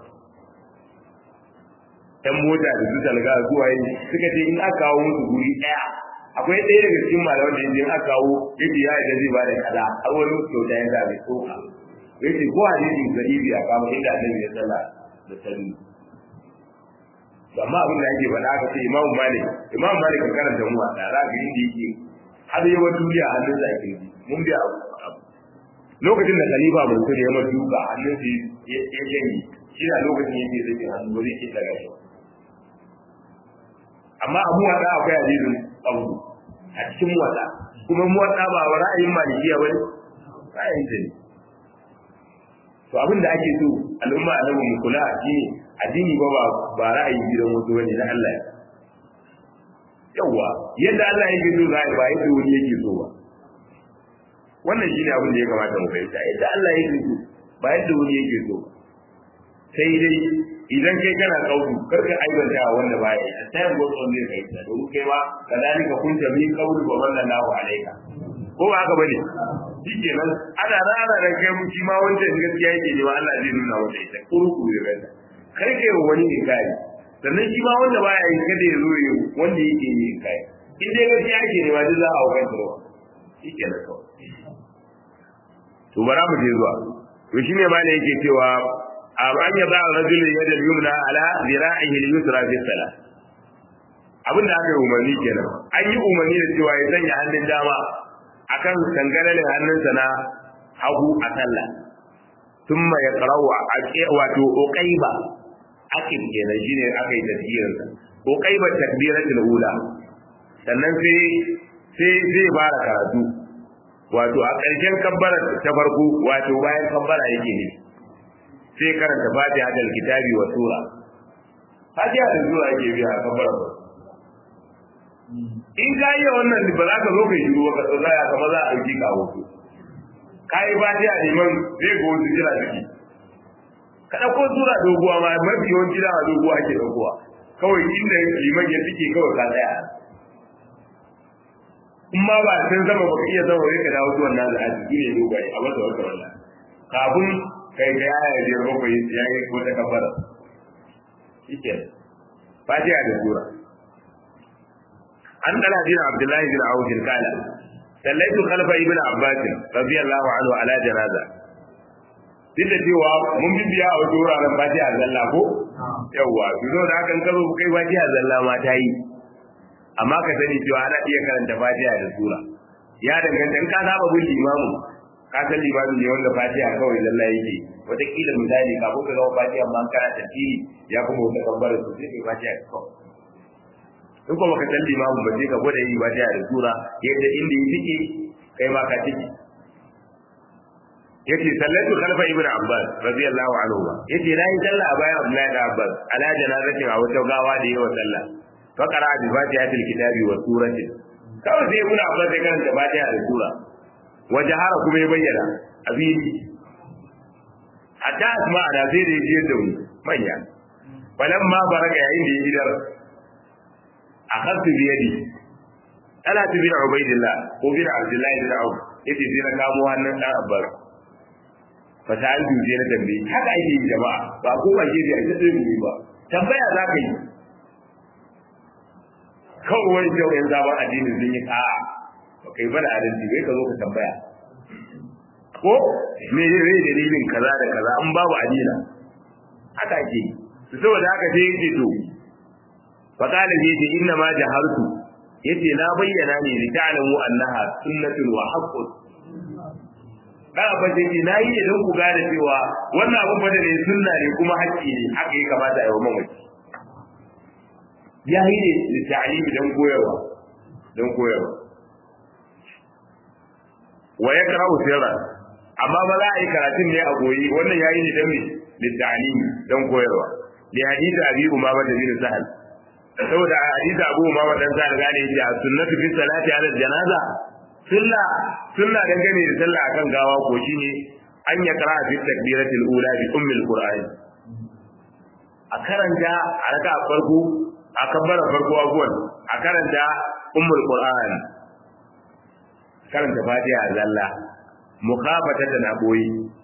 yan mota da su talga zuwa yi suka ce in aka kawo musu guri ɗaya akwai ɗaya daga cikin malaman da in aka kawo yake ya da zai ba da kaza har wani kyauta ya da mai tsoka yace ko hadisi sahihi a kawo inda annabi ya salla da sallu amma abin da ake faɗa aka ce imamu malik imamu malik kan karanta mu a tsara ga inda yake har yawan duniya hannun sa ke mun biya abu lokacin da khalifa mansur ya mata duka hannun sa ya janye shi na lokacin yake zai hannu ba zai ke daga shi amma abu wa da akwai hadisin abu a cikin wata kuma muwatta ba wa ra'ayin malikiya bane ra'ayin ta ne to abin da ake so al'umma annabi mu kula shine addini ba ba ra'ayin gidan wasu bane na Allah yawa yadda Allah yake so za ba yadda wani yake so ba wannan shine abin da ya kamata mu fahimta yadda Allah yake so ba yadda wani yake so ba sai dai idan kai kana kaudu kar ka aibanta wanda ba ya yi sai go son ne kai da don kai ba kadalika kunta min qawli wa man lahu alayka ko ba haka bane shikenan ana rara da kai mu shi ma wanda gaskiya yake ne ba Allah zai nuna wanda ita kurku da kai kai kai wani ne kai sannan shi ma wanda ba ya yi kada ya zo yi wanda yake yi kai in dai gaskiya yake ne ba duk za a hukan ruwa shikenan kawai to bara mu je zuwa to shine ma ne yake cewa an yaba rajul yada yumna ala zira'ihi al-yusra fi salat abin da aka yi umarni kenan an yi umarni da cewa ya sanya hannun dama akan kangaralin hannunsa na hagu a sallah thumma yaqra'u wato uqayba akib kenan shine aka yi tafsirin sa uqayba takbiratul ula sannan sai sai zai fara karatu wato a ƙarshen kabbara ta farko wato bayan kabbara yake ne sai karanta fatiha da kitabi wa sura fatiha da sura yake biya kabbara ba in ka yi wannan ba za ka zo ka shiru ba ka tsaya kama za a ɗauki ka hoto ka yi fatiha liman zai ga wasu jira ciki ka ɗauko sura doguwa ma mafi yawanci da doguwa ake ɗaukowa kawai inda liman ya fike kawai ka tsaya in ma ba san zama ba ka iya zama wai ka dawo zuwan nan da aji ne dogaye a masa wata wallah kafin kai ga yaya biyar bakwai ya yi wata kafara shike fatiha da sura an dala bin abdullahi bin awf kala sallaitu khalfa ibn abbas radiyallahu anhu ala janaza duk da cewa mun bibiya a wajen wuraren fatiha zalla ko yawwa to da hakan ka zo kai fatiha zalla ma ta yi amma ka sani cewa ana iya karanta fatiha da sura ya danganta in ka saba bin limamu ka san limamin ne wanda fatiha kawai lalla yake wataƙila misali kafin ka zama fatiha ma kana tafsiri ya kuma wata kabbara su sai kai fatiha kawai in kuma ka san limamin ba sai ka gwada yi fatiha da sura yadda inda yi tike kai ma ka tike yace sallatu khalfa ibn abbas radiyallahu anhu yace nayi sallah a bayan abdullahi da abbas ala janazatin a wata gawa da yawa sallah fa qara bi fatihatil kitabi wa suratin kawai sai ibn abbas ya karanta fatiha da sura wa jahara kuma ya bayyana a fili hatta asma da sai da yake da manya falan ma baraka yayin da ya idar akhadtu bi yadi ala tu bin ubaidillah ko bin abdullah bin auf yace sai na kamo hannun dan abbas fa ta an duje na dambe haka ake yi jama'a ba ko ba gefe a cikin ba tambaya za ka yi kawai wani kyau yan zaman addinin sun yi a'a ba kai bana adalci bai ka zo ka tambaya ko me ne rai dalilin kaza da kaza in babu adina haka ake yi saboda haka sai yake to fa qala yace inna ma jahartu yace na bayyana ne li ta'lamu annaha sunnatun wa haqqun da ba ce ki nayi ne don ku gane cewa wannan abun bada ne sunna ne kuma haƙƙi ne haka ya kamata a yi wa mamaci ya yi ne da ta'alimi don koyarwa don koyarwa wa ya karau sirra amma ba za a yi karatun ne a goyi wannan ya yi ne don me da ta'alimi don koyarwa da hadisi abi umama da bin sahal saboda a hadisi abu umama dan sahal gane yake a sunnatu fi salati ala janaza sunna sunna dangane da sallah akan gawa ko shine an ya kara fi takbiratul ula bi ummil qur'an a karanta a raka farko a kabbara farko abuwan a karanta ummul qur'an karanta fatiha zalla mukhafata da na boye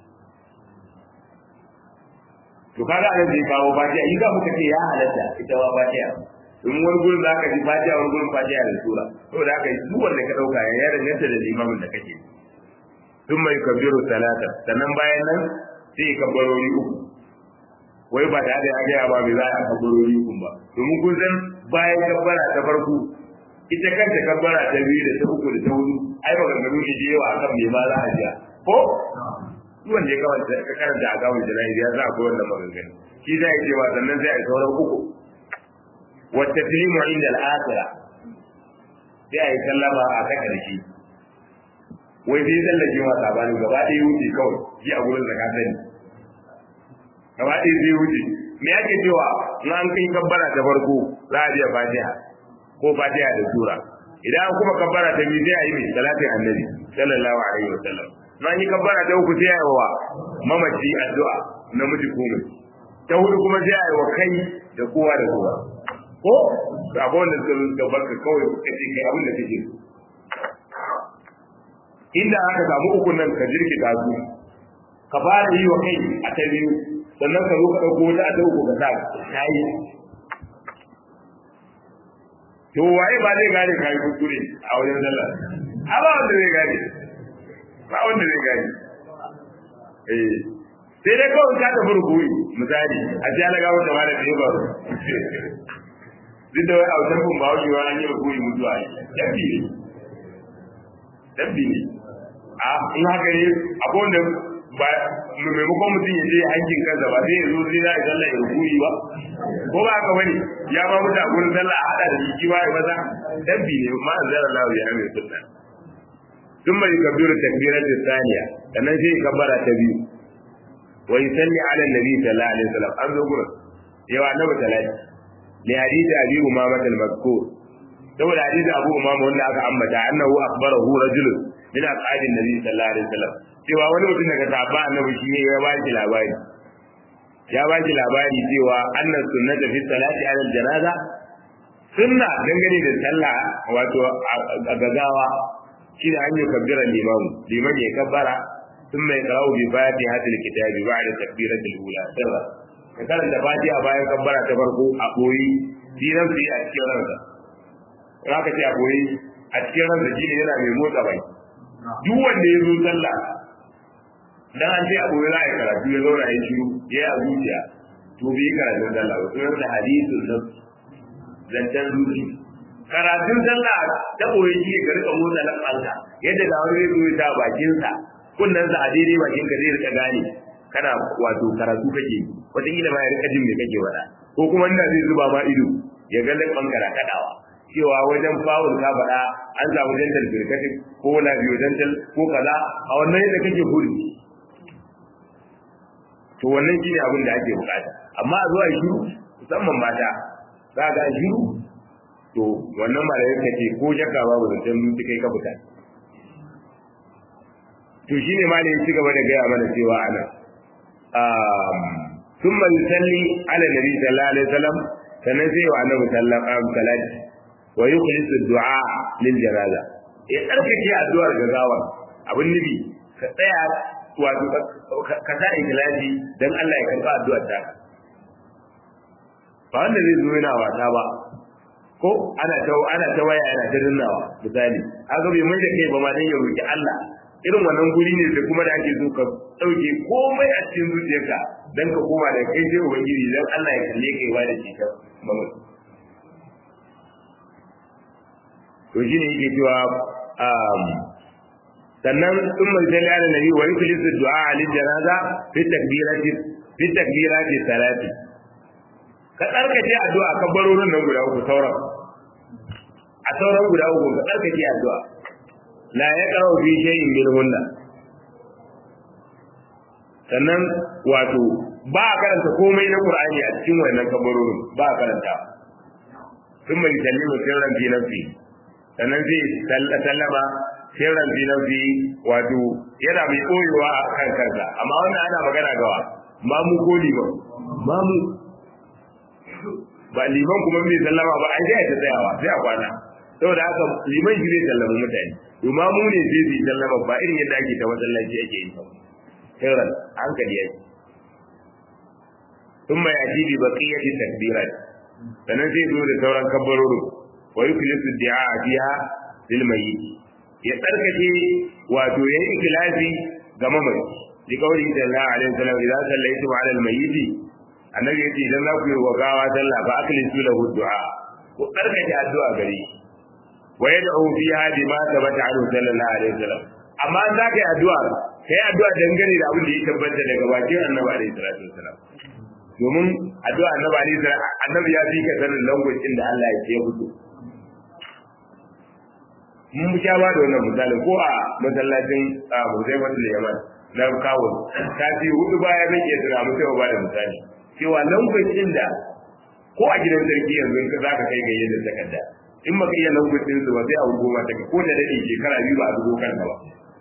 to kaga anan da kawo fatiha yi ga muka ce ya halatta ita wa fatiha in wani gurin za ka ji fatiha wani gurin fatiha da sura to da haka duk wanda ka dauka ya danganta da limamin da kake sun mai kabiru salata sannan bayan nan sai kabbarori uku wai ba da ya gaya ba bai za a kabbarori uku ba domin kun san bayan kabbara ta farko ita kanta kabbara ta biyu da ta uku da ta hudu ai maganganu ne da yawa akan me ma za a jiya ko duk wanda ya kawai ka karanta a gawar jana'i ya za a koyar da maganganu shi za a ce ba sannan sai a sauran uku wata filimu inda al'akira sai a yi sallama a ta ƙarshe wai sai tsallake ma sabani gaba ɗaya wuce kawai shi a gurin zaka sani gaba ɗaya sai wuce me ake cewa in an kai kabbara ta farko za a biya fatiha ko fatiha da sura idan an kuma kabbara ta biyu sai a yi mai salatin annabi sallallahu alaihi wa sallam na yi kabbara ta uku sai a yi wa mamaci addu'a namiji ko mace ta hudu kuma sai a yi wa kai da kowa da kowa ko akwai wanda suka zo da barka kawai ka ce kai abin da kake so inda aka samu uku nan ka jirkita su ka fara yi wa kai a ta biyu sannan ka zo ka ɗauko wata a ta uku ka sa ta yi to waye ba zai gane kai kuskure a wajen sallah a ba wanda zai gane ba wanda zai gane eh sai dai kawai ka tafi rukuri misali a ji ala gawo da ma da ne ba duk da wai a wajen kun ba wuce wa an yi rukuri mutuwa ne dabbi ne dabbi ne a in haka ne akwai wanda ba maimakon mutum ya je hankin kansa ba sai ya zo sai za a sallah ya rukuri ba ko ba haka bane ya ba mutu a gurin sallah a hada da jiki ba ya maza dabbi ne ma an zara lawo ya mai sunna ثم يكبر التكبيرة الثانية sannan sai kabbara ta biyu wa yusalli ala nabi sallallahu alaihi wasallam an zo gurin yawa annabi salati li hadith abi umama al-mazkur saboda hadith abu umama wanda aka ambata annahu akhbarahu rajulun min aqadin nabi sallallahu alaihi wasallam cewa wani mutum daga sahabba annabi shi ne ya ba shi labari ya ba shi labari cewa annas sunnata fi salati ala al-janaza sunna dangane da sallah wato a gagawa shi ne an yi kabbira limamu liman ya kabbara sun mai kawo bi fatiha til kitabi ba da takbira til ula sirra ka karanta fatiha bayan kabbara ta farko a koyi shi nan fi a cikin ransa za ka ce a koyi a cikin ransa shi ne yana mai motsa bai duk wanda ya zo sallah dan an ce a koyi za a yi karatu ya zauna ya shiru ya yi a zuciya to bai karatun sallah ba sunan da hadisun nan zancen zuciya karatun sallah ta koyi shi ka rika motsa lafanka yadda da wani zai zo ta bakin sa kunnan sa a daidai bakin ka zai rika gane kana wato karatu kake wataƙila ma ya rika jin me kake wada ko kuma inda zai zuba ma ido ya ga lafanka da kadawa cewa wajen fawul ka faɗa an samu dental birkatin ko labiyo dental ko kaza a wannan yadda kake huri to wannan shine abin da ake bukata amma a zuwa shiru musamman mata za ga shiru to wannan malamin ka ce ko shakka babu zancen mun kai ka fita to shine malamin ya ci gaba da gaya mana cewa ana ثم يصلي على النبي صلى الله عليه وسلم sannan sai wa annabi sallallahu alaihi wasallam wa yukhlis ad-du'a lil janaza ya tsarkake addu'ar gagawa abin nufi ka tsaya wato ka sa ikhlasi dan Allah ya karba addu'ar ta ba wanda zai zo yana wata ba ko ana ta ana ta waya ana ta dannawa misali haka bai mai da kai ba ma dan ya roki Allah irin wannan guri ne da kuma da ake so ka dauke komai a cikin zuciyarka dan ka koma da kai sai ubangiji dan Allah ya kalle kai ba da cikin mamaki to shine yake cewa sannan sun mai salli ala nabi wa yukhlisu du'a lil janaza fi takbirati fi takbirati salati ka tsarkake addu'a ka barorin nan guda uku sauran a sauran guda uku ka tsarkake addu'a la ya karo fi shay'in min hunna sannan wato ba a karanta komai na qur'ani a cikin wannan kabarorin ba a karanta sun mai sallimu sirran fi nafsi sannan zai sallama sirran fi nafsi wato yana mai koyewa a kan kansa amma wannan ana magana gawa mamu ko liman mamu ba liman kuma bai sallama ba ai sai ta tsayawa sai a kwana saboda haka liman shi zai sallama mutane to mamu ne sai zai sallama ba irin yadda ake ta masallaci ake yi sirran hankali yake ثم يأتي ببقية التكبيرات sannan zai zo da sauran kabbarorin wa yuklisu du'a fiha lil mayyit ya tsarkake wato yayi ikhlasi ga mamaci bi kauli sallallahu alaihi wasallam idan sallaitu ala al mayyit annabi yace idan za ku yi wa gawa sallah fa aklisu lahu du'a ku tsarkake addu'a gare shi wa yad'u fiha bima thabata anhu sallallahu alaihi wasallam amma an zaka yi addu'a kai addu'a dangane da abin da ya tabbata daga bakin annabi alaihi salatu wasallam domin addu'a annabi alaihi salam annabi ya fi ka sanin langwacin da Allah ya ce fito mun sha ba da wannan misalin ko a masallacin Huzaifatul Yaman na kawo ta ce hudu baya zan iya tuna mu sai ba da misali cewa lokacin da ko a gidan sarki yanzu ka zaka kai ga yadda takarda in maka iya lokacin su ba sai a goma ta ko da dade shekara biyu ba a zubo kanka ba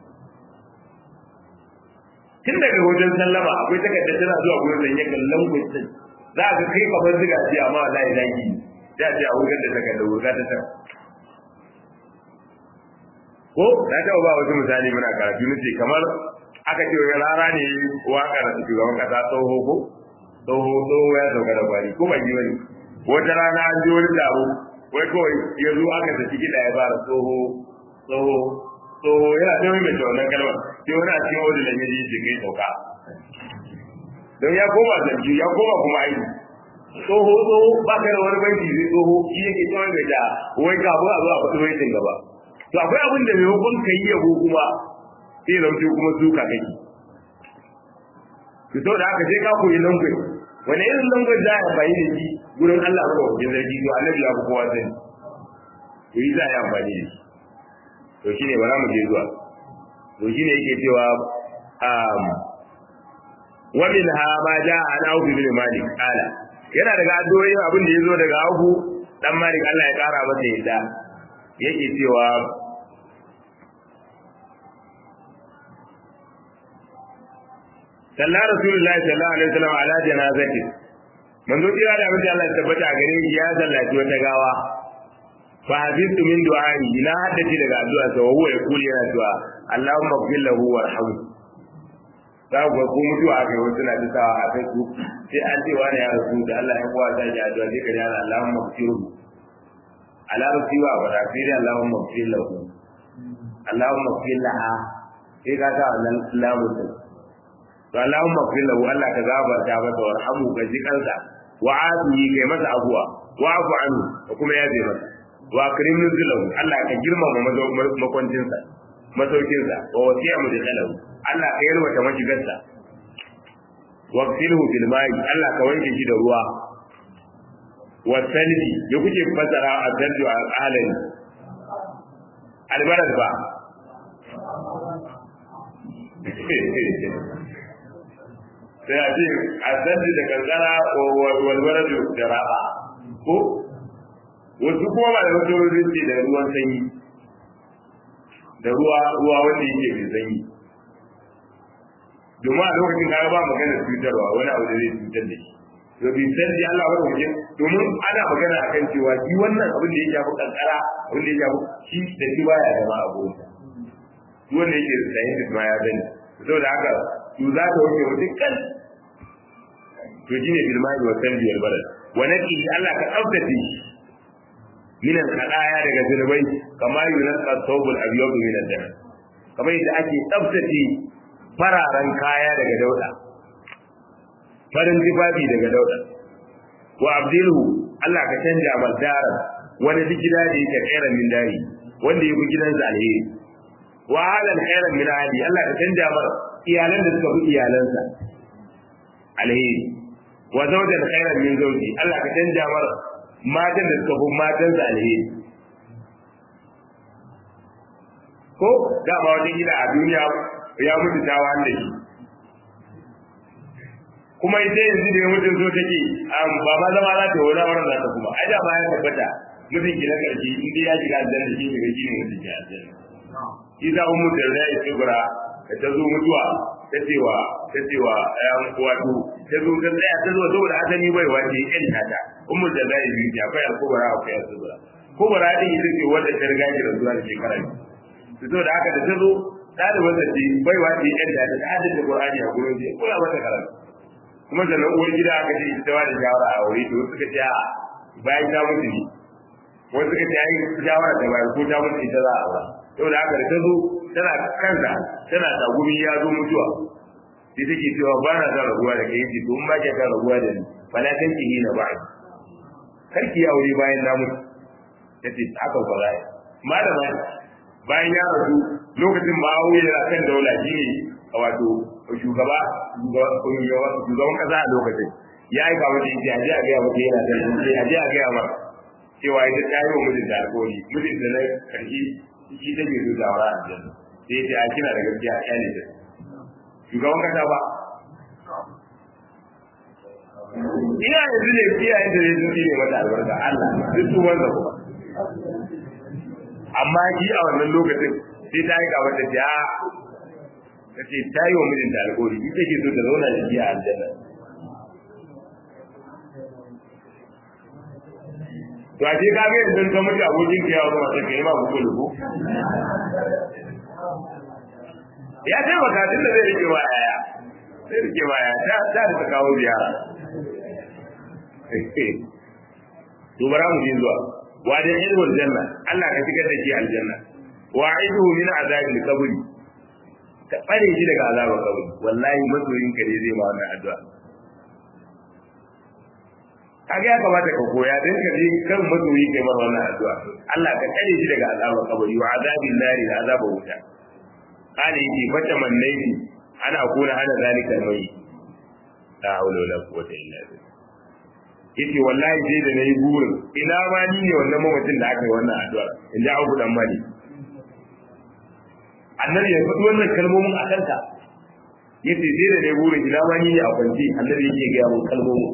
tun daga wajen sallama akwai takarda tana zuwa gurin da yake lokacin za ka kai kamar ziga ce amma wallahi zaki da ce a wurin da takarda wurga ta ta ko na taɓa ba wasu misali muna karatu nace kamar aka ce wani rara ne waƙar shugaban ƙasa tsoho ko tsoho tsoho ya sauka da kwari ko ban yi wani wata rana an ji wani taro wai kawai ya zo aka tafi kiɗa ya fara tsoho tsoho tsoho yana ta mai mai wannan kalmar sai wani a cikin wani lamiri ya ce kai sauka don ya koma zanci ya koma kuma aiki tsoho tsoho ba ka da wani banki zai tsoho shi yake tsawon mai da wai kafin a zo a faɗi baitin gaba to akwai abin da maimakon ka yi yabo kuma sai zauce kuma suka kake to to da haka sai ka koyi language wani irin language za a bayi da shi gurin Allah ba wajen zargi to Allah ya fi kowa sani to yi za a yi amfani da shi to shine ba za mu je zuwa to shine yake cewa um wa min ha ma ja an aufi bin malik ala yana daga addu'o'in abin da yazo daga aufu dan malik Allah ya kara masa yadda yake cewa sallah rasulullahi sallallahu alaihi wasallam ala janazati manzo kira da abin da Allah ya tabbata gare shi ya sallaci wata gawa fa hadithu min du'ai ina haddace daga addu'a sa huwa ya kuli yana cewa Allahumma ighfir lahu warhamhu za ku ko mutuwa kai wasu na ta sawa a Facebook sai an ce wani ya rasu da Allah ya kowa zai addu'a sai ka ji Allahumma ighfirhu ala rasiwa wa rafiri Allahumma ighfir lahu Allahumma ighfir laha sai ka sa wannan lamun to Allahumma ighfir lahu Allah ka gafarta masa warhamu ka ji kansa wa afihi kai masa abuwa wa afu anhu da kuma yabe masa wa akrim nuzulahu Allah ka girmama makwancinsa masaukinsa wa wasi'a mudkhalahu Allah ka yalwata mashigarsa wa qsilhu bil ma'i Allah ka wanke shi da ruwa wa salbi da kuke fasara a dalju a alani albarad ba sai a ce a dalju da kankara walbaradu da raba ko wasu kuma ba da wasu rinci da ruwan sanyi da ruwa ruwa wanda yake mai sanyi domin a lokacin kaga ba magana cutarwa wani abu da zai cutar da shi to bi san ji Allah wa wajen domin ana magana akan cewa shi wannan abin da ya shafi kankara abin da ya shafi shi da shi baya zama a gurin shi wanda yake da sayin ma ya sani saboda haka su za ta wuce mutum kan to shine bilmani wa sanji wal balad wa naqi Allah ka tsaftace shi min al-qadaya daga zunubai kama yunqa thawbul abyad min al-dam kamar yadda ake tsaftace fararen kaya daga dauda farin tufafi daga dauda wa abdilhu Allah ka canja maldara wani gida da yake khairan min dari wanda yake gidansa alheri wa halal khairan min ahli Allah ka canja mar iyalan da suka fi iyalansa alheri wa zawjan khairan min zawji Allah ka canja mar matan da suka fi matansa alheri ko da ba wata gida a duniya ya mutu ta wanda shi kuma ita yanzu da ya mutu so take ba ma zama za ta wani wurin za ta kuma ai da ma ya tabbata mutum ki na karshe in dai ya shiga aljanna shi ne shi ne mutum ki aljanna shi za mu da rai tsibira da ta zo mutuwa ta cewa ta cewa ayan wato ta zo ta tsaya ta zo saboda asali bai wace yan tata ummul da zai yi akwai al-kubra akwai al-kubra kubra din ita ce wanda ta riga ki zuwa da shekara to saboda haka da ta zo ɗaliban da ce bai wace yan tata ta haddace qur'ani a gurin ji kula mata karatu kuma sannan uwar gida aka ce ita ba da shawara a wuri to suka ce a bayan ta mutu ne wasu suka ce ai shawara ta bayan ko ta mutu ita za a aura saboda haka da ta zo tana kansa tana tagumi ya zo mutuwa sai take cewa ba na son rabuwa da kai yace to in ba ki son rabuwa da ni fala kan ki hina ba kar ki aure bayan na mutu yace haka ba za malama bayan ya rasu lokacin ba aure yana kan daula shi ne wato shugaba shugaban kasa a lokacin ya yi kawo da yake aje a gaya mata yana da aje a gaya mata cewa ita ta yi wa mijinta alƙawari mijinta na karshe shi take so ta aura aljanna sai ta a kina da gaskiya a kyale ta shugaban kasa ba ina yanzu ne iyayen da zai zuci ne mata albarka Allah duk su wanda kuma amma shi a wannan lokacin sai ta yi kamar da ta ta ce ta yi wa mijinta alƙawari ita ke so ta zauna da shi a aljanna to a ce ka ga yanzu ka mutu abokin ka yawa kuma sai ka yi ma ku kulu ya taimaka tun da zai rike wa yaya sai rike wa yaya ta ta da kawo ziyara to bara mu je zuwa wa da ilmul janna Allah ka shigar da shi aljanna wa aiduhu min azabil qabr ka tsare shi daga azabar kabari wallahi masoyin ka ne zai ma wannan addu'a kaga ya kamata ka koya dan ka je kan masoyi kai mar wannan addu'a Allah ka tsare shi daga azabar kabari wa azabil nari da azabar wuta kana yake fata mannaiti ana kuna hana zalika mai la hawla wala quwwata illa billah yace wallahi sai da nayi burin ina ma ni ne wannan mamacin da aka yi wannan addu'a in ji Abu dan Mali annabi ya faɗi wannan kalmomin a kanka yace sai da nayi burin ina ma ni ne a kwanci annabi yake ga mun kalmomin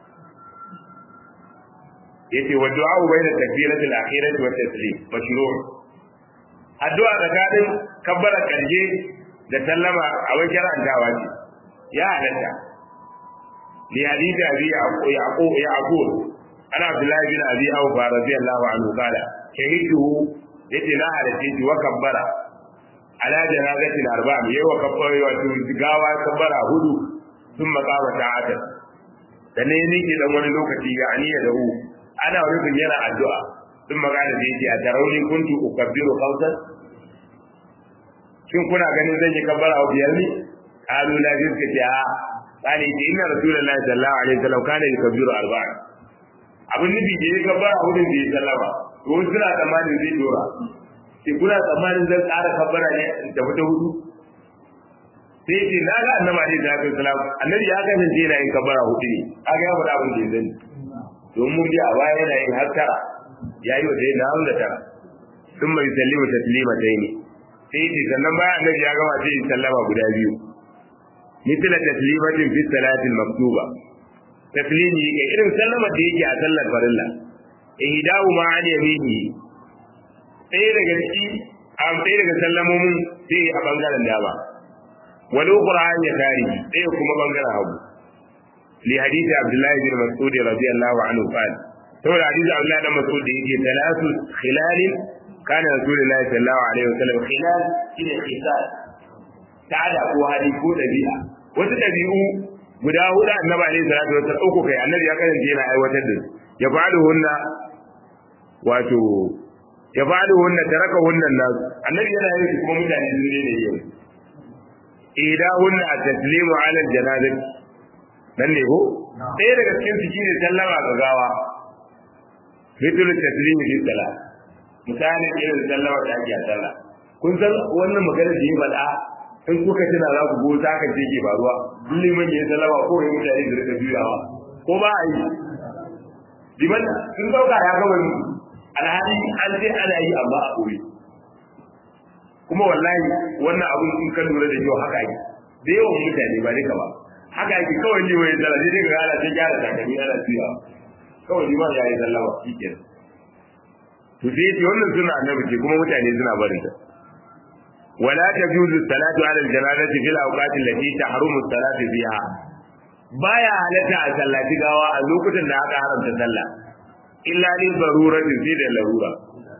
yace wa du'a bayna takbirati al-akhirati wa taslim mashru' addu'a tsakanin kabbara karshe da sallama a wajen karantawa ce ya halatta li hadisi abi yaqub yaqub ana abdullahi bin abi awfa radiyallahu anhu qala shahidu yace na halatta shi wa kabbara ala janazatin arba'a yawa kabbara wato gawa kabbara hudu sun makama ta'ata da ne nake dan wani lokaci ga aniya da hu ana rubin yana addu'a sun magana da yake a tarauni kuntu ukabbiru qautan shin kuna ganin zan yi kabbara a biyar ne qalu la rizqa ta qali ji inna rasulullahi sallallahu alaihi wasallam kana yukabbiru arba'a abin nufi da ya kabbara hudun da ya sallama to wasu suna tsammanin zai dora sai kuna tsammanin zan ƙara kabbara ne in tafi ta hudu sai ce na ga annabi alaihi salatu wasallam annabi ya kasance yana yin kabbara hudu ne kaga ya faɗa abin da ya zani don mun ji a baya yana yin har tara ya yi wa sai na hamda tara sun mai sallimu taslima ta ne sai ce sannan bayan annabi ya gama sai sallama guda biyu mithla taslimatin fi salatin maktuba taslimi ga irin sallama da yake a sallar farilla ihdahu ma an yamini ɗaya daga ciki a ɗaya daga sallamomin sai a bangaren dama wal ukhra an yasari ɗaya kuma bangaren hagu li hadisi abdullahi bin mas'ud radiyallahu anhu qala saboda hadisi abdullahi bin mas'ud da yake talatu khilalin kana rasulullahi sallallahu alaihi wasallam khilal shine khisal ta'ada ko hali ko dabi'a wasu dabi'u guda hudu annabi alaihi salatu wasallam uku kai annabi ya kasance yana aiwatar da su ya fa'alu hunna wato ya fa'alu hunna taraka hunna nas annabi yana yin su kuma mutane sun ne ne yau idahunna at-taslimu ala al-janazah dan ne ko ɗaya daga cikin su shine sallama ga gawa mithlu taslimi fi salat misali irin sallama da ake a sallah kun san wannan magana da yi bada in kuka tana za ku go ta kan ke faruwa duk liman ya sallama ko ya mutane da rika juyawa ko ba a yi liman sun dauka ya gaba ni alhali an sai ana yi amma a koyi kuma wallahi wannan abun in ka lura da yau haka yi da yawan mutane ba duka ba haka yake kawai liman ya sallama sai dai ga ana sai gyara takalmi ana juyawa kawai liman ya yi sallama shi kenan to sai yace wannan suna annabi ce kuma mutane suna barin ta wala tajuzu salatu ala aljanazati fil awqati allati tahrumu salatu fiha baya halatta a sallati gawa a lokutan da aka haramta sallah illa li daruratin fi da larura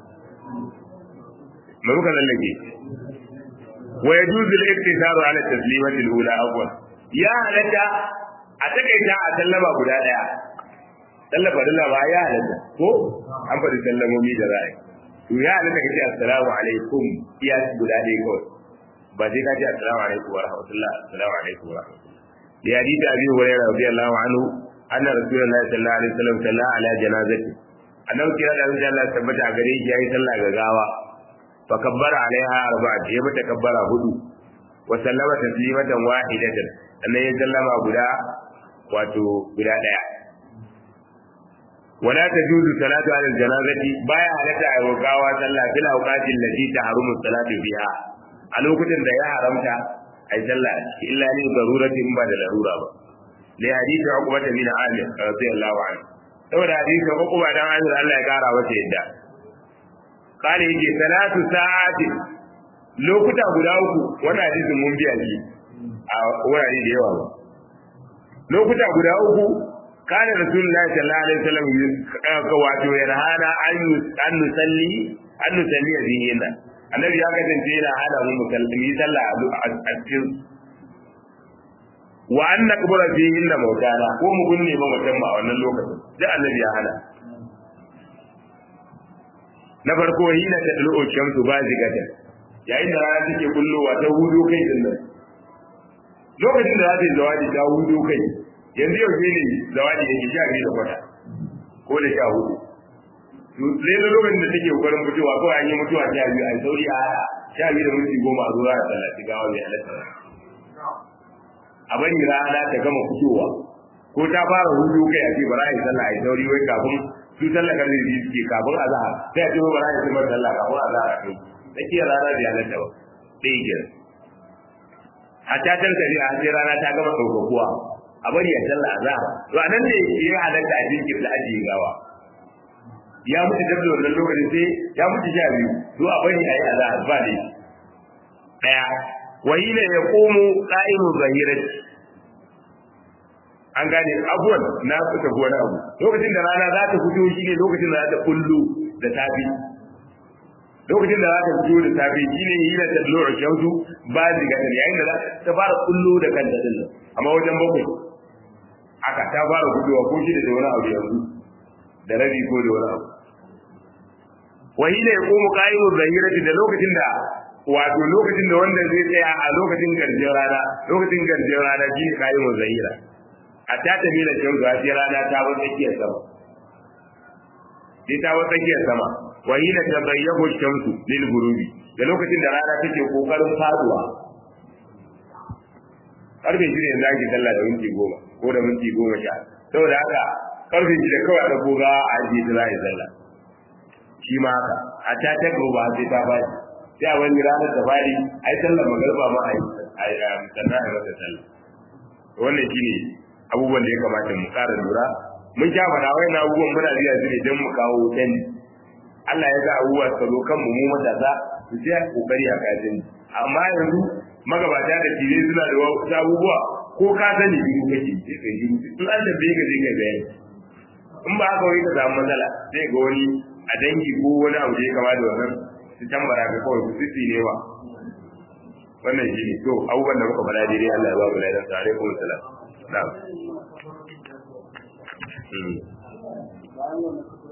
me muka lallake wa yajuzu al-iktisaru ala taslimati al-ula awwal ya halatta a takaita a sallama guda daya sallar farilla ba ya halatta ko an faɗi sallamomi da ra'ayi to ya halatta ka ce assalamu alaikum iya guda ɗaya kawai ba sai ka ce assalamu alaikum wa rahmatullah assalamu alaikum wa rahmatullah da hadisi abi hurairah radiyallahu anhu anna rasulullahi sallallahu alaihi wasallam salla ala janazati annabi kira da Allah tabbata a gare shi yayi sallah ga gawa fa kabbara alaiha arba'at ya mata kabbara hudu wa sallama taslimatan wahidatan annan ya sallama guda wato guda daya wala tajuzu salatu ala janazati baya halatta a gawa sallah fil awqatil lati tahrumu salatu fiha a lokutan da ya haramta ai sallah illa ni daruratin ba da larura ba li hadisi uqbata bin amir radiyallahu anhu saboda hadisi uqba dan amir Allah ya kara masa yadda kale yake salatu sa'ati lokuta guda uku wannan hadisin mun biya shi a wurare da yawa ba lokuta guda uku kana rasulullahi sallallahu alaihi wasallam ka wato yarhana an an nusalli an nusalli fihinna annabi ya kasance yana hada mu musulmi sallah a cikin wa an naqbura fihinna mautana ko mu gunne ma mutum a wannan lokacin sai annabi ya hana na farko hina ta dalo shamsu ba zigata yayin da rana take kullowa ta hudu kai din nan lokacin da za ta yi zawadi ta hudu kai yanzu yau ne ne zawadi yake sha biyu da kwata ko da sha hudu sai da lokacin da take kokarin fitowa kawai an yi mutuwa sha biyu a sauri a hada sha biyu da minti goma a zuwa a tallafi gawa mai halatta a bari rana ta gama fitowa ko ta fara hudu kai a ce bara a yi sallah a yi sauri wai kafin su sallah karfe biyu suke kafin a zaha sai a ce bara a yi sallah kafin a zaha kai tsakiyar rana da halatta ba ɗaya kenan hatta tankari a sai rana ta gama ɗaukakuwa a bari ya sallah azhar to anan ne ya halatta a jinkir da ajiye gawa ya mutu da wannan lokacin sai ya mutu sha biyu to a bari a yi azhar ba dai daya wa hina yaqumu qa'imu zahirati an gane abuwan na fita wani abu lokacin da rana za ta fito shi ne lokacin da za ta kullu da safi lokacin da za ta fito da safe shi ne hila ta lura shamsu ba ziga ta yayin da ta fara kullo da kanta din nan amma wajen bakwai aka ta fara gudowa ko shi da wani abu yanzu da rabi ko da wani abu wa hila ya komu qa'imu zahirati da lokacin da wato lokacin da wanda zai tsaya a lokacin garjin rana lokacin garjin rana shi ne qa'imu zahira a ta tafi da shamsu a rana ta bar tsakiyar sama sai ta bar tsakiyar sama wa hina tabayyahu shamsu lil ghurubi da lokacin da rana take kokarin faduwa karfe shi ne zaki sallah da minti goma ko da minti goma sha saboda haka karfe shi da kawai da goga a ajiye ta za a yi sallah shi ma haka a ta ta goba sai ta fadi sai a wani ranar ta fadi a yi sallah magarba ma a yi sannan a yi masa sallah wannan shi ne abubuwan da ya kamata mu ƙara lura mun sha faɗa wai na abubuwan muna biya su ne don mu kawo canji Allah ya ga abubuwa su zo kan mu matasa su ce kokari a kajin amma yanzu magabata da tire suna da wasu abubuwa ko ka sani biyu kake sai kai biyu in an tambaye ka sai kai bayani in ba haka wani ka samu matsala sai ga wani a dangi ko wani abu da ya kama da wannan su tambara ka kawai su sisi ne wa wannan shi ne to abubuwan da muka faɗa daidai Allah ya ba mu laidan sa alaikum salam na'am